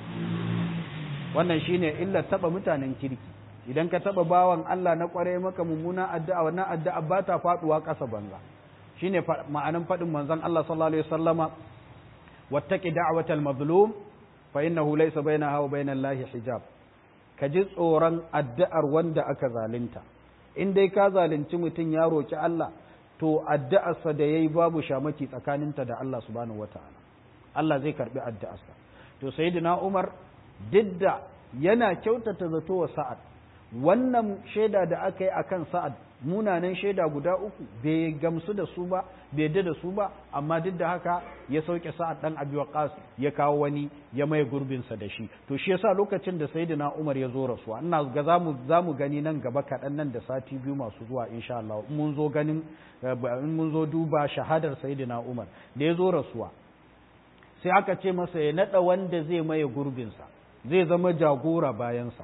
wannan shine illar taɓa mutanen kirki idan ka taɓa bawan Allah na ƙware maka mummunan addu'a wannan addu'a ba ta faɗuwa ƙasa banza shine ma'anan faɗin manzon Allah sallallahu alaihi wasallama wattaqi da'watal mazlum fa innahu laysa bainaha wa bainal lahi hijab ka ji tsoron addu'ar wanda aka zalunta in dai ka zalunci mutum ya roki Allah to addu'arsa da yayi babu shamaki tsakaninta da Allah subhanahu wataala Allah zai karbi addu'arsa to sayyidina Umar didda yana kyautata zato wa Sa'ad wannan shaida da aka yi akan Sa'ad munanan shaida guda uku bai gamsu da su ba bai da da su ba amma duk da haka ya sauke Sa'ad dan Abi Waqqas ya kawo wani ya mai gurbin sa da shi to shi yasa lokacin da sayyidina Umar ya zo rasuwa ina ga zamu zamu gani nan gaba kaɗan nan da sati biyu masu zuwa insha Allah mun zo ganin in mun zo duba shahadar sayyidina Umar da ya zo rasuwa sai aka ce masa ya nada wanda zai maye gurbinsa zai zama jagora bayansa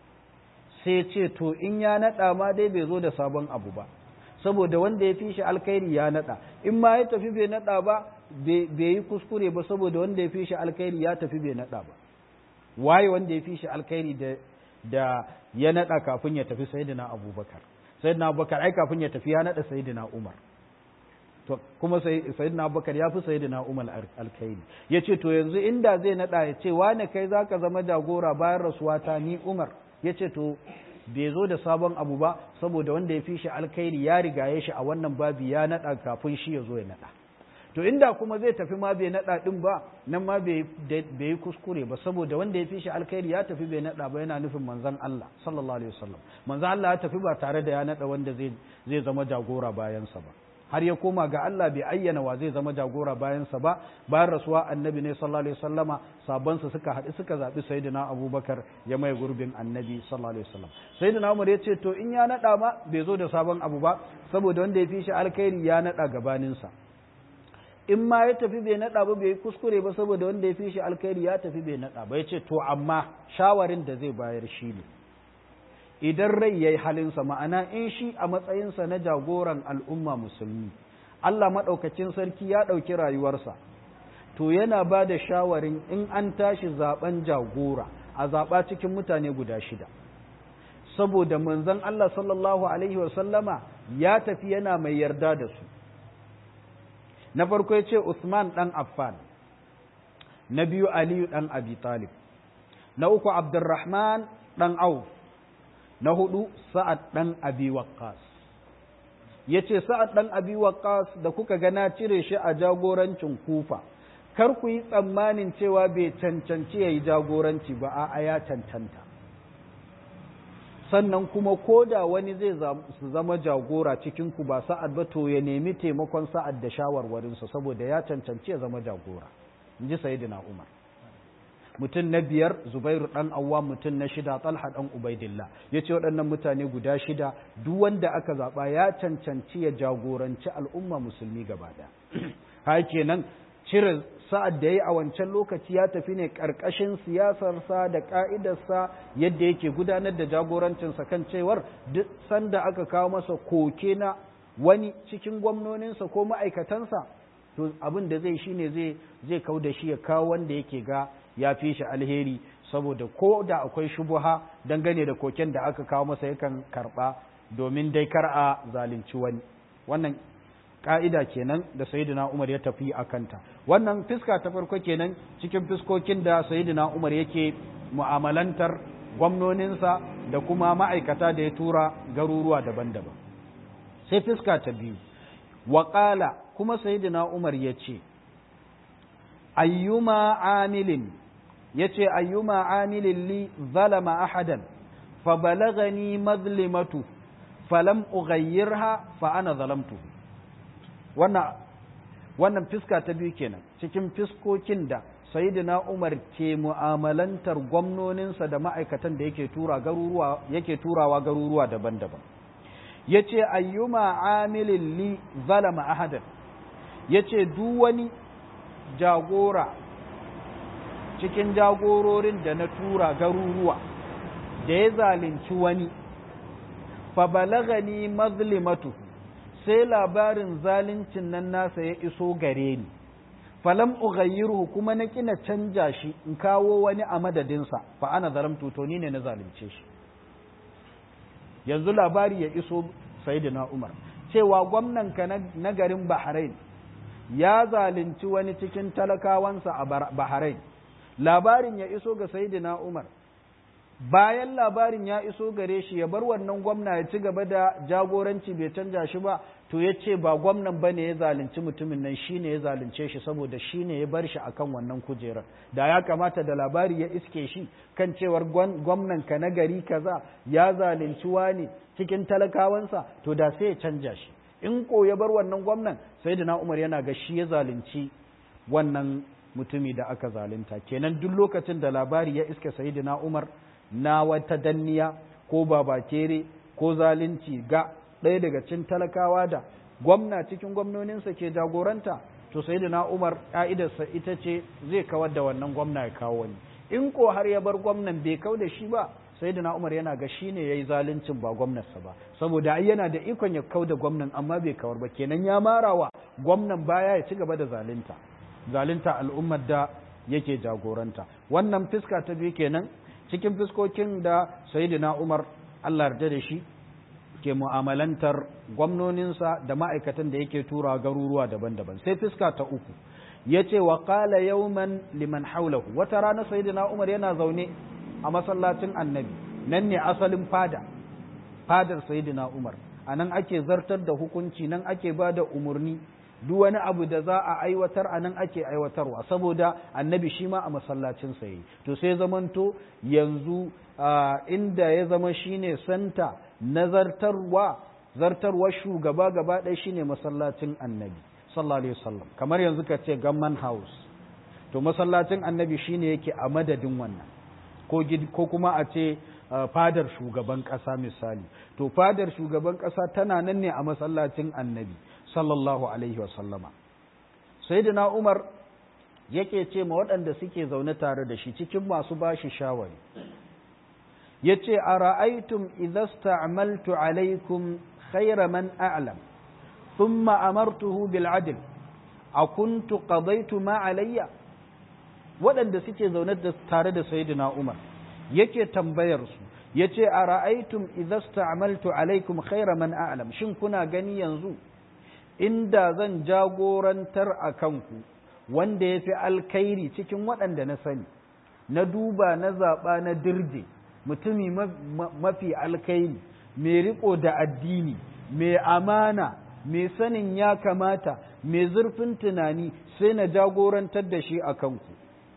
sai ce to in ya nada ma dai bai zo da sabon abu ba saboda wanda ya fi shi alkhairi ya nada in ma ya tafi bai nada ba bai yi kuskure ba saboda wanda ya fi shi alkhairi ya tafi bai nada ba waye wanda ya fi shi alkhairi da da ya nada kafin ya tafi sayyidina abubakar sayyidina abubakar ai kafin ya tafi ya nada sayyidina umar to kuma sayyidina abubakar ya fi sayyidina umar alkhairi ya ce to yanzu inda zai nada ya ce wane kai zaka zama jagora bayan rasuwata ni umar ya ce to bai zo da sabon abu ba saboda wanda ya fi shi alkhairi ya rigaye shi a wannan babi ya nada kafin shi ya zo ya nada to inda kuma zai tafi ma bai nada din ba nan ma bai yi kuskure ba saboda wanda ya fi shi alkhairi ya tafi bai nada ba yana nufin manzon Allah sallallahu alaihi wasallam manzon Allah ya tafi ba tare da ya nada wanda zai zai zama jagora bayansa ba har ya koma ga Allah bai ayyana wa zai zama jagora bayansa ba bayan rasuwa annabi ne sallallahu alaihi wasallama sabansa suka haɗu suka zaɓi sayyidina abubakar ya mai gurbin annabi sallallahu alaihi wasallam sayyidina umar ya ce to in ya naɗa ma bai zo da sabon abu ba saboda wanda ya fi shi alkhairi ya naɗa gabaninsa in ma ya tafi bai naɗa ba bai kuskure ba saboda wanda ya fi shi alkhairi ya tafi bai naɗa ba ya ce to amma shawarin da zai bayar shi ne idan rai ya yi halinsa ma'ana in shi a matsayinsa na jagoran al'umma musulmi Allah maɗaukacin sarki ya ɗauki rayuwarsa to yana ba da shawarin in an tashi zaben jagora a zaɓa cikin mutane guda shida saboda manzon Allah sallallahu alaihi wasallama ya tafi yana mai yarda da su na farko ya ce Usman ɗan Affan na biyu Aliyu ɗan Abi Talib na uku Abdurrahman ɗan Auf na hudu sa'ad ɗan abi waqqas ya ce sa'ad ɗan abi waqqas da kuka gana cire shi a jagorancin kufa kar ku yi tsammanin cewa bai cancanci ya yi jagoranci ba a ya cancanta sannan kuma ko da wani zai zama jagora cikin ku ba sa'ad ba to ya nemi taimakon sa'ad da shawarwarinsa saboda ya cancanci ya zama jagora in ji sayidina umar mutum na biyar zubairu ɗan awwa mutum na shida talha ɗan ubaidillah ya ce waɗannan mutane guda shida duk wanda aka zaɓa ya cancanci ya jagoranci al'umma musulmi gaba ɗaya ha kenan cire sa'ad da ya yi a wancan lokaci ya tafi ne ƙarƙashin siyasarsa da ƙa'idarsa yadda yake gudanar da jagorancinsa kan cewar duk sanda aka kawo masa koke na wani cikin gwamnoninsa ko ma'aikatansa to abin da zai shine zai zai kau da shi ya kawo wanda yake ga ya fi shi alheri saboda ko da akwai shubuha dangane da koken da aka kawo masa yakan karba domin dai kar a zalunci wani wannan ka'ida kenan da sayyidina Umar ya tafi a kanta wannan fiska ta farko kenan cikin fiskokin da sayyidina Umar yake mu'amalantar gwamnoninsa da kuma ma'aikata da ya tura garuruwa daban-daban sai fiska ta biyu waƙala kuma sayyidina Umar ya ce ayyuma amilin ya ce ayyuma amilin li zalama ahadan fa balagani mazlimatu falam ughayyirha fa ana zalamtu wannan wannan fiska ta biyu kenan cikin fiskokin da sayyidina Umar ke mu'amalantar gwamnoninsa da ma'aikatan da yake tura garuruwa yake turawa garuruwa daban-daban yace ayyuma amilin li zalama ahadan yace duk wani jagora cikin jagororin da na tura garuruwa da ya zalunci wani fa balagani mazlimatu sai labarin zaluncin nan nasa ya iso gare ni falam ughayyiruhu kuma na kina canja shi in kawo wani a madadinsa fa ana zalamtu to ni ne na zalunce shi yanzu labari ya iso sayyidina Umar cewa gwamnan ka na garin Bahrain ya zalunci wani cikin talakawansa a Bahrain labarin ya iso ga sayyidina Umar bayan labarin ya iso gare shi ya bar wannan gwamna ya ci gaba da jagoranci bai canja shi ba to ya ce ba gwamnan ba ne ya zalunci mutumin nan shi ne ya zalunce shi saboda shi ne ya bar shi akan wannan kujerar da ya kamata da labari ya iske shi kan cewar gwamnan ka na gari kaza ya zalunci wani cikin talakawansa to da sai ya canja shi in ko ya bar wannan gwamnan sai da na umar yana ga shi ya zalunci wannan mutumi da aka zalunta kenan duk lokacin da labari ya iske sayyidina umar na wata danniya ko babakere ko zalunci ga ɗaya daga cikin talakawa da gwamna cikin gwamnoninsa ke jagoranta to sai na umar ƙa'idarsa ita ce zai kawar da wannan gwamna ya kawo wani in ko har ya bar gwamnan bai kau da shi ba sai na umar yana ga shi ne ya yi zaluncin ba gwamnarsa ba saboda ai yana da ikon ya kau da gwamnan amma bai kawar ba kenan ya marawa gwamnan baya ya ci gaba da zalunta zalunta al'ummar da yake jagoranta wannan fiska ta biyu kenan cikin fiskokin da sayyidina Umar Allah yarda da shi ke mu'amalantar gwamnoninsa da ma'aikatan da yake tura garuruwa daban-daban sai fiska ta uku yace wa qala yawman liman hawlahu wata rana sayyidina Umar yana zaune a masallacin Annabi nan ne asalin fada fadar sayyidina Umar anan ake zartar da hukunci nan ake bada umurni duk wani abu da za a aiwatar a nan ake aiwatarwa saboda annabi shi ma a masallacin sa yi to sai zamanto yanzu inda ya zama shine santa na zartarwa zartarwa shugaba gaba ɗaya shine masallacin annabi sallallahu alaihi wasallam kamar yanzu ka ce gamman house to masallacin annabi shine yake a madadin wannan ko ko kuma a ce fadar shugaban ƙasa misali to fadar shugaban ƙasa tana nan ne a masallacin annabi sallallahu alaihi wasallama sayyidina umar yake ce ma waɗanda suke zaune tare da shi cikin masu bashi shawari yace a ra'aitum idza sta'maltu alaikum khayra man a'lam thumma amartuhu bil adl akuntu qadaytu ma alayya waɗanda suke zaune tare da sayyidina umar yake tambayar su yace a ra'aitum idza sta'maltu alaikum khayra man a'lam shin kuna gani yanzu inda zan jagorantar a kanku wanda ya fi alkairi cikin waɗanda na sani na duba na zaɓa na dirje mutumi mafi alkairi mai riƙo da addini mai amana mai sanin ya kamata mai zurfin tunani sai na jagorantar da shi a kanku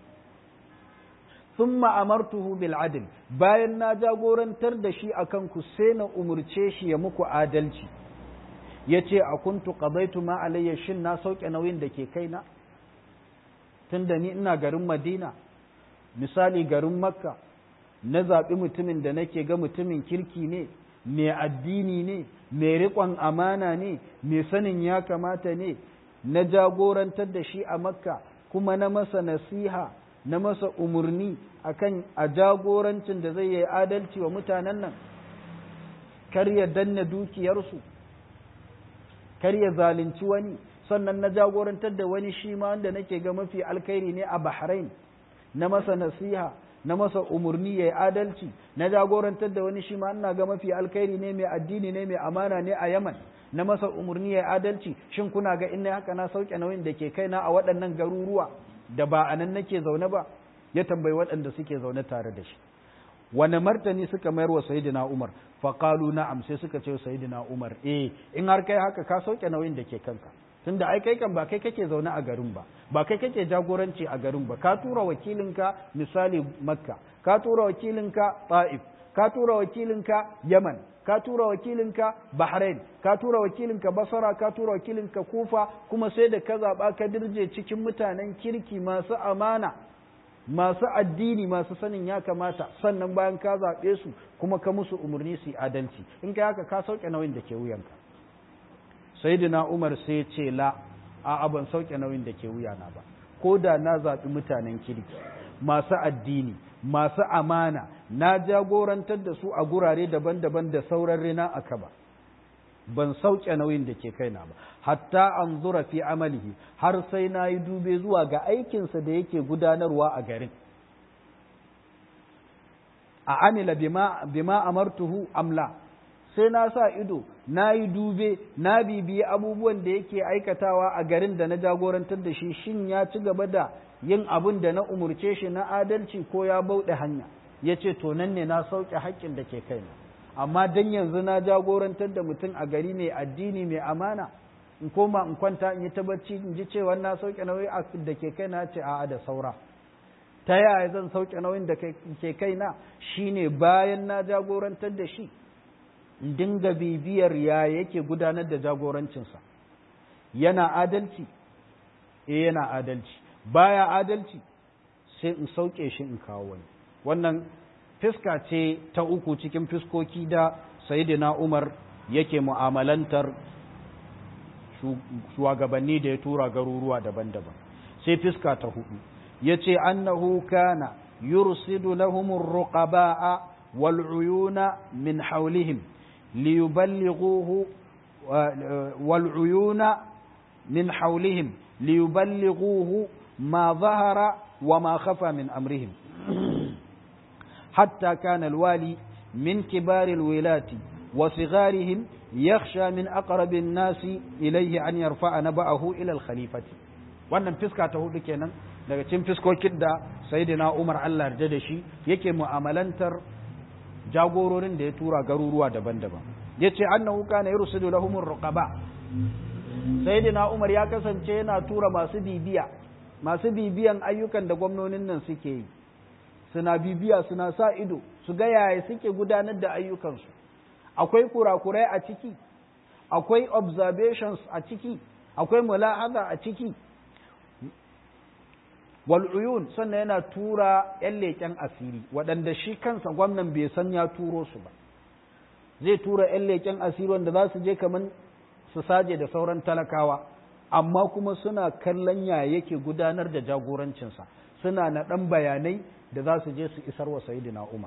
sun ma'amartuhu bil adil bayan na jagorantar da shi a kanku sai na umurce shi ya muku adalci ya ce a kuntu qadaitu ma alayya shin na sauke nauyin da ke kaina tunda ni ina garin madina misali garin makka na zaɓi mutumin da nake ga mutumin kirki ne mai addini ne mai riƙon amana ne mai sanin ya kamata ne na jagorantar da shi a makka kuma na masa nasiha na masa umarni akan a jagorancin da zai yi adalci wa mutanen nan kar ya danna dukiyarsu kar ya zalunci wani sannan na jagorantar da wani shi ma wanda nake ga mafi alkhairi ne a Bahrain na masa nasiha na masa umarni ya yi adalci na jagorantar da wani shi ma ina ga mafi alkhairi ne mai addini ne mai amana ne a yaman na masa umarni ya yi adalci shin kuna ga in haka na sauke nauyin da ke kaina a waɗannan garuruwa da ba a nan nake zaune ba ya tambayi waɗanda suke zaune tare da shi wani martani suka mayar wa sayidina umar faƙalu na'am sai suka ce sayidina umar eh in har kai haka ka sauke nauyin da ke kanka tunda ai kai kan ba kai kake zaune a garin ba ba kai kake jagoranci a garin ba ka tura wakilinka misali makka ka tura wakilinka ta'if ka tura wakilinka yaman ka tura wakilinka bahrain ka tura wakilinka basara ka tura wakilinka kufa kuma sai da ka zaɓa ka dirje cikin mutanen kirki masu amana masu addini masu sanin ya kamata sannan bayan ka zaɓe su kuma ka musu umarni su adalci in ka haka ka sauke nauyin da ke wuyanka sayyidina umar sai ce la a ban sauke nauyin da ke wuyana ba ko da na zaɓi mutanen kirki masu addini masu amana na jagorantar da su a gurare daban-daban da sauran rina a kaba ban sauke nauyin da ke kaina ba hatta an zura fi amalihi har sai na yi dube zuwa ga aikinsa da yake gudanarwa a garin a amila bima, bima amartuhu amla sai na sa ido na yi dube na bibiyi abubuwan da yake aikatawa a garin da na jagorantar da shi shin ya ci gaba da yin abin da na umurce shi na adalci ko ya bauɗe hanya ya ce to nan ne na sauke haƙƙin da ke kaina amma dan yanzu na jagorantar da mutum a gari mai addini mai amana in koma in kwanta in yi tabbaci in ji cewa na sauke nauyi da ke kaina ce a'a da saura ta yaya zan sauke nauyin da ke kaina shine bayan na jagorantar da shi in dinga bibiyar ya yake gudanar da jagorancinsa yana adalci eh yana adalci baya adalci sai in sauke shi in kawo wani wannan fiska ce ta uku cikin fiskoki da sayidina umar yake mu'amalantar shugabanni da ya tura garuruwa daban-daban sai fiska ta hudu ya ce annahu kana yursidu lahumur ruqaba'a wal uyuna min hawlihim liyuballighuhu wal uyuna min hawlihim liyuballighuhu ma zahara wa ma khafa min amrihim حتى كان الوالي من كبار الولاة وصغارهم يخشى من أقرب الناس إليه أن يرفع نبأه إلى الخليفة wannan fiska ta hudu kenan daga cikin fiskokin da sayyidina Umar Allah yarda da shi yake mu'amalantar jagororin da ya tura garuruwa daban-daban yace annahu kana yursidu lahum ruqaba sayyidina Umar ya kasance yana tura masu bibiya masu bibiyan ayyukan da gwamnonin nan suke yi suna bibiya suna sa ido su ga yaya suke gudanar da ayyukansu akwai kurakurai a ciki akwai observations a ciki akwai mula'aza a ciki wal'uyun sannan yana tura 'yan leƙen asiri waɗanda shi kansa gwamnan bai san ya turo su ba zai tura 'yan leƙen asiri wanda za su je kamar su saje da sauran talakawa amma kuma suna kallon ya yake gudanar da jagorancinsa suna na ɗan bayanai da za su je su isar wa sayidina Umar.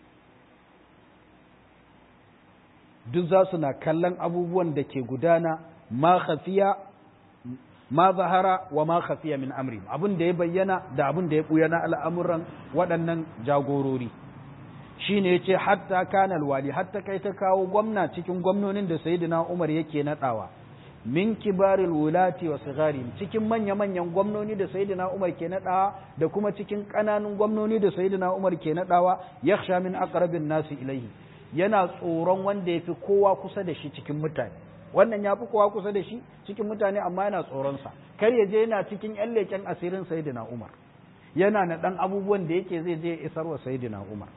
Duk za su na kallon abubuwan da ke gudana ma khafiya ma zahara wa ma khafiya min amri abin da ya bayyana da abin da ya buya na al'amuran waɗannan jagorori shi ne ya ce hatta kanal wali hatta kai ta kawo gwamna cikin gwamnonin da sayidina Umar yake naɗawa. min kibaril wulati wa sigarihim cikin manya-manyan gwamnoni da sayyidina Umar ke nadawa da kuma cikin kananun gwamnoni da sayyidina Umar ke nadawa yakhsha min aqrabin nasi ilaihi yana tsoron wanda yafi kowa kusa da shi cikin mutane wannan yafi kowa kusa da shi cikin mutane amma yana tsoron sa kar ya je yana cikin yan leken asirin sayyidina Umar yana na dan abubuwan da yake zai je isar wa sayyidina Umar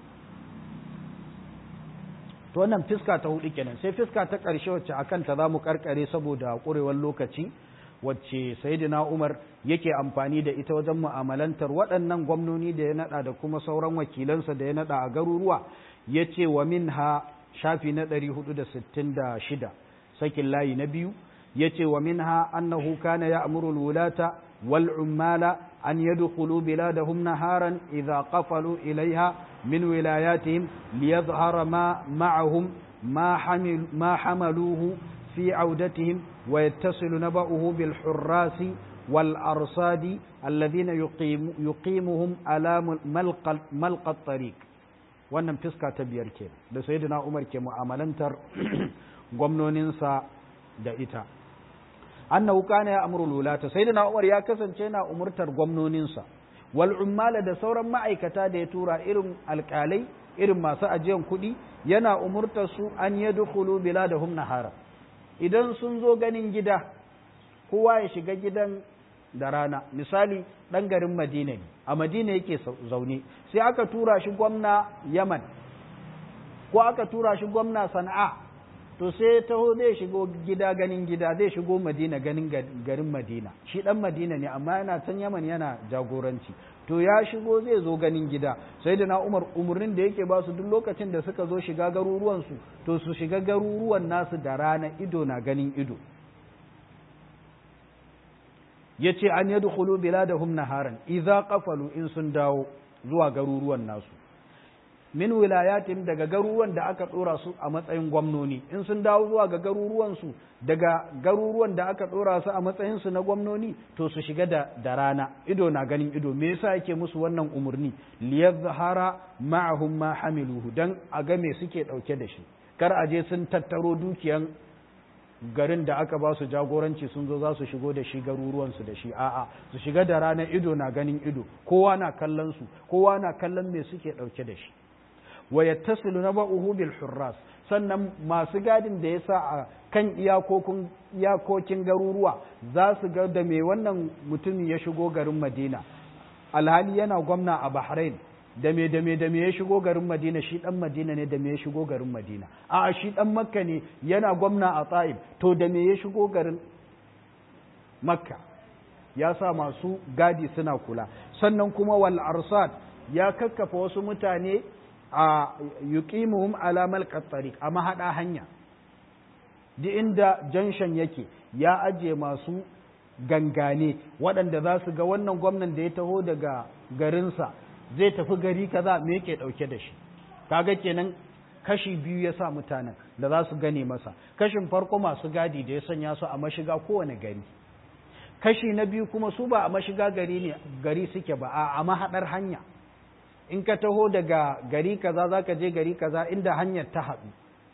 to wannan fiska ta hudu kenan sai fiska ta ƙarshe wacce akan ta zamu karkare saboda ƙurewar lokaci wacce sayyidina Umar yake amfani da ita wajen mu'amalantar waɗannan gwamnoni da ya nada da kuma sauran wakilansa da ya nada a garuruwa yace wa minha shafi na 466 sakin layi na biyu yace wa minha annahu kana ya'muru al-wulata wal ummala an yadkhulu biladahum naharan idha qafalu ilaiha من ولاياتهم ليظهر ما معهم ما, حمل ما حملوه في عودتهم ويتصل نبأه بالحراس wal arsadi alladhina yuqimuhum ala malqat tariq wannan fiska ta biyar ke da sayyidina Umar ke mu'amalantar gwamnoninsa da ita annahu kana ya amru lulata sayyidina Umar ya kasance na umurtar gwamnoninsa wal ummala da sauran ma'aikata da ya tura irin alƙalai irin masu ajiyan kuɗi yana umurtar su an yadkhulu biladahum nahara idan sun zo ganin gida kowa ya shiga gidan da rana misali ɗan garin madina ne a madina yake zaune sai aka tura shi gwamna yaman ko aka tura shi gwamna sana'a to sai taho zai shigo gida ganin gida zai shigo madina ganin garin madina shi ɗan madina ne amma yana can yaman yana jagoranci to ya shigo zai zo ganin gida sai da na umar umarnin da yake ba su duk lokacin da suka zo shiga garuruwansu to su shiga garuruwan nasu da rana ido na ganin ido ya ce an yadda hulu biladahum naharan idza qafalu in sun dawo zuwa garuruwan nasu min wilayatin daga garuruwan da aka dora su a matsayin gwamnoni in sun dawo zuwa ga garuruwan su daga garuruwan da aka dora su a matsayin su na gwamnoni to su shiga da, da rana ido na ganin ido me yasa yake musu wannan umurni liyazhara ma'ahum ma hamiluhu dan a ga me suke dauke da shi kar a je sun tattaro dukiyan garin da aka ba su jagoranci sun zo za su shigo da shi garuruwansu da shi a'a su shiga da rana ido na ganin ido kowa na kallon su kowa na kallon me suke dauke da shi wa yattasilu naba'uhu bil hurras sannan masu gadin da yasa a kan iyakokin iyakokin garuruwa za su ga da me wannan mutum ya shigo garin Madina alhali yana gwamna a Bahrain da me da me da me ya shigo garin Madina shi dan Madina ne da me ya shigo garin Madina a shi dan Makka ne yana gwamna a Taif to da me ya shigo garin Makka ya sa masu gadi suna kula sannan kuma wal arsad ya kakkafa wasu mutane a yuqimuhum ala malqat tariq a mahada hanya duk inda janshan yake ya aje masu gangane waɗanda za su ga wannan gwamnan da ya taho daga garinsa zai tafi gari kaza me yake ɗauke da shi kaga kenan kashi biyu ya sa mutanen da za su gane masa kashin farko masu gadi da ya sanya su a mashiga kowane gari kashi na biyu kuma su ba a mashiga gari ne gari suke ba a mahaɗar hanya in ka taho daga gari kaza za ka je gari kaza inda hanyar ta haɗu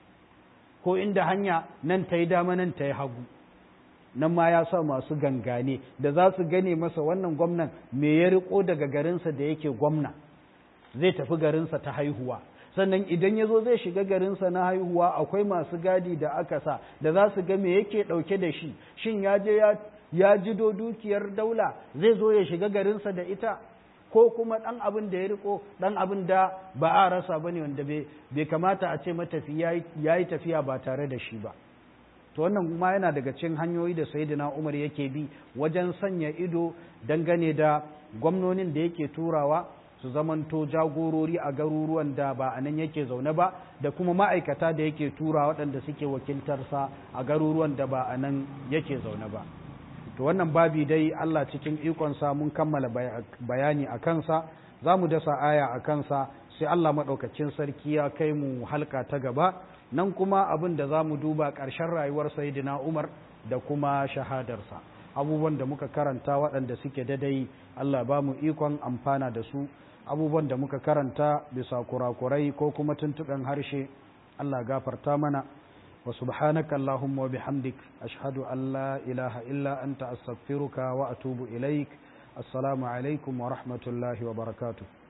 ko inda hanya nan ta yi dama nan ta yi hagu nan ma ya sa masu gangane da za su gane masa wannan gwamnan me ya riko daga garinsa da yake gwamna zai tafi garinsa ta haihuwa sannan idan ya zo zai shiga garinsa na haihuwa akwai masu gadi da aka sa da za su ga me yake ɗauke da shi shin ya je ya jido dukiyar daula zai zo ya shiga garinsa da ita ko kuma ɗan abin da ya riko ɗan abin da ba a rasa ba ne wanda bai kamata a ce matafi ya yi tafiya ba tare da shi ba to wannan kuma yana daga cikin hanyoyi da sayyidina Umar yake bi wajen sanya ido dangane da gwamnonin da yake turawa su zamanto jagorori a garuruwan da ba a nan yake zaune ba da kuma ma'aikata da yake tura waɗanda suke wakiltarsa a garuruwan da ba a nan yake zaune ba to wannan babi dai Allah cikin ikonsa mun kammala bayani a kansa za mu dasa aya a kansa sai Allah maɗaukacin sarki ya kai mu halka ta gaba nan kuma abin da za mu duba ƙarshen rayuwar sayidina umar da kuma shahadarsa abubuwan da muka karanta waɗanda suke dadai Allah ba mu ikon amfana da su abubuwan da muka karanta bisa kurakurai ko kuma tuntuɓen harshe Allah gafarta mana wa subhanaka Allahumma wa bihamdik ashhadu an la ilaha illa anta astaghfiruka wa atubu ilaik assalamu alaikum wa rahmatullahi wa barakatuh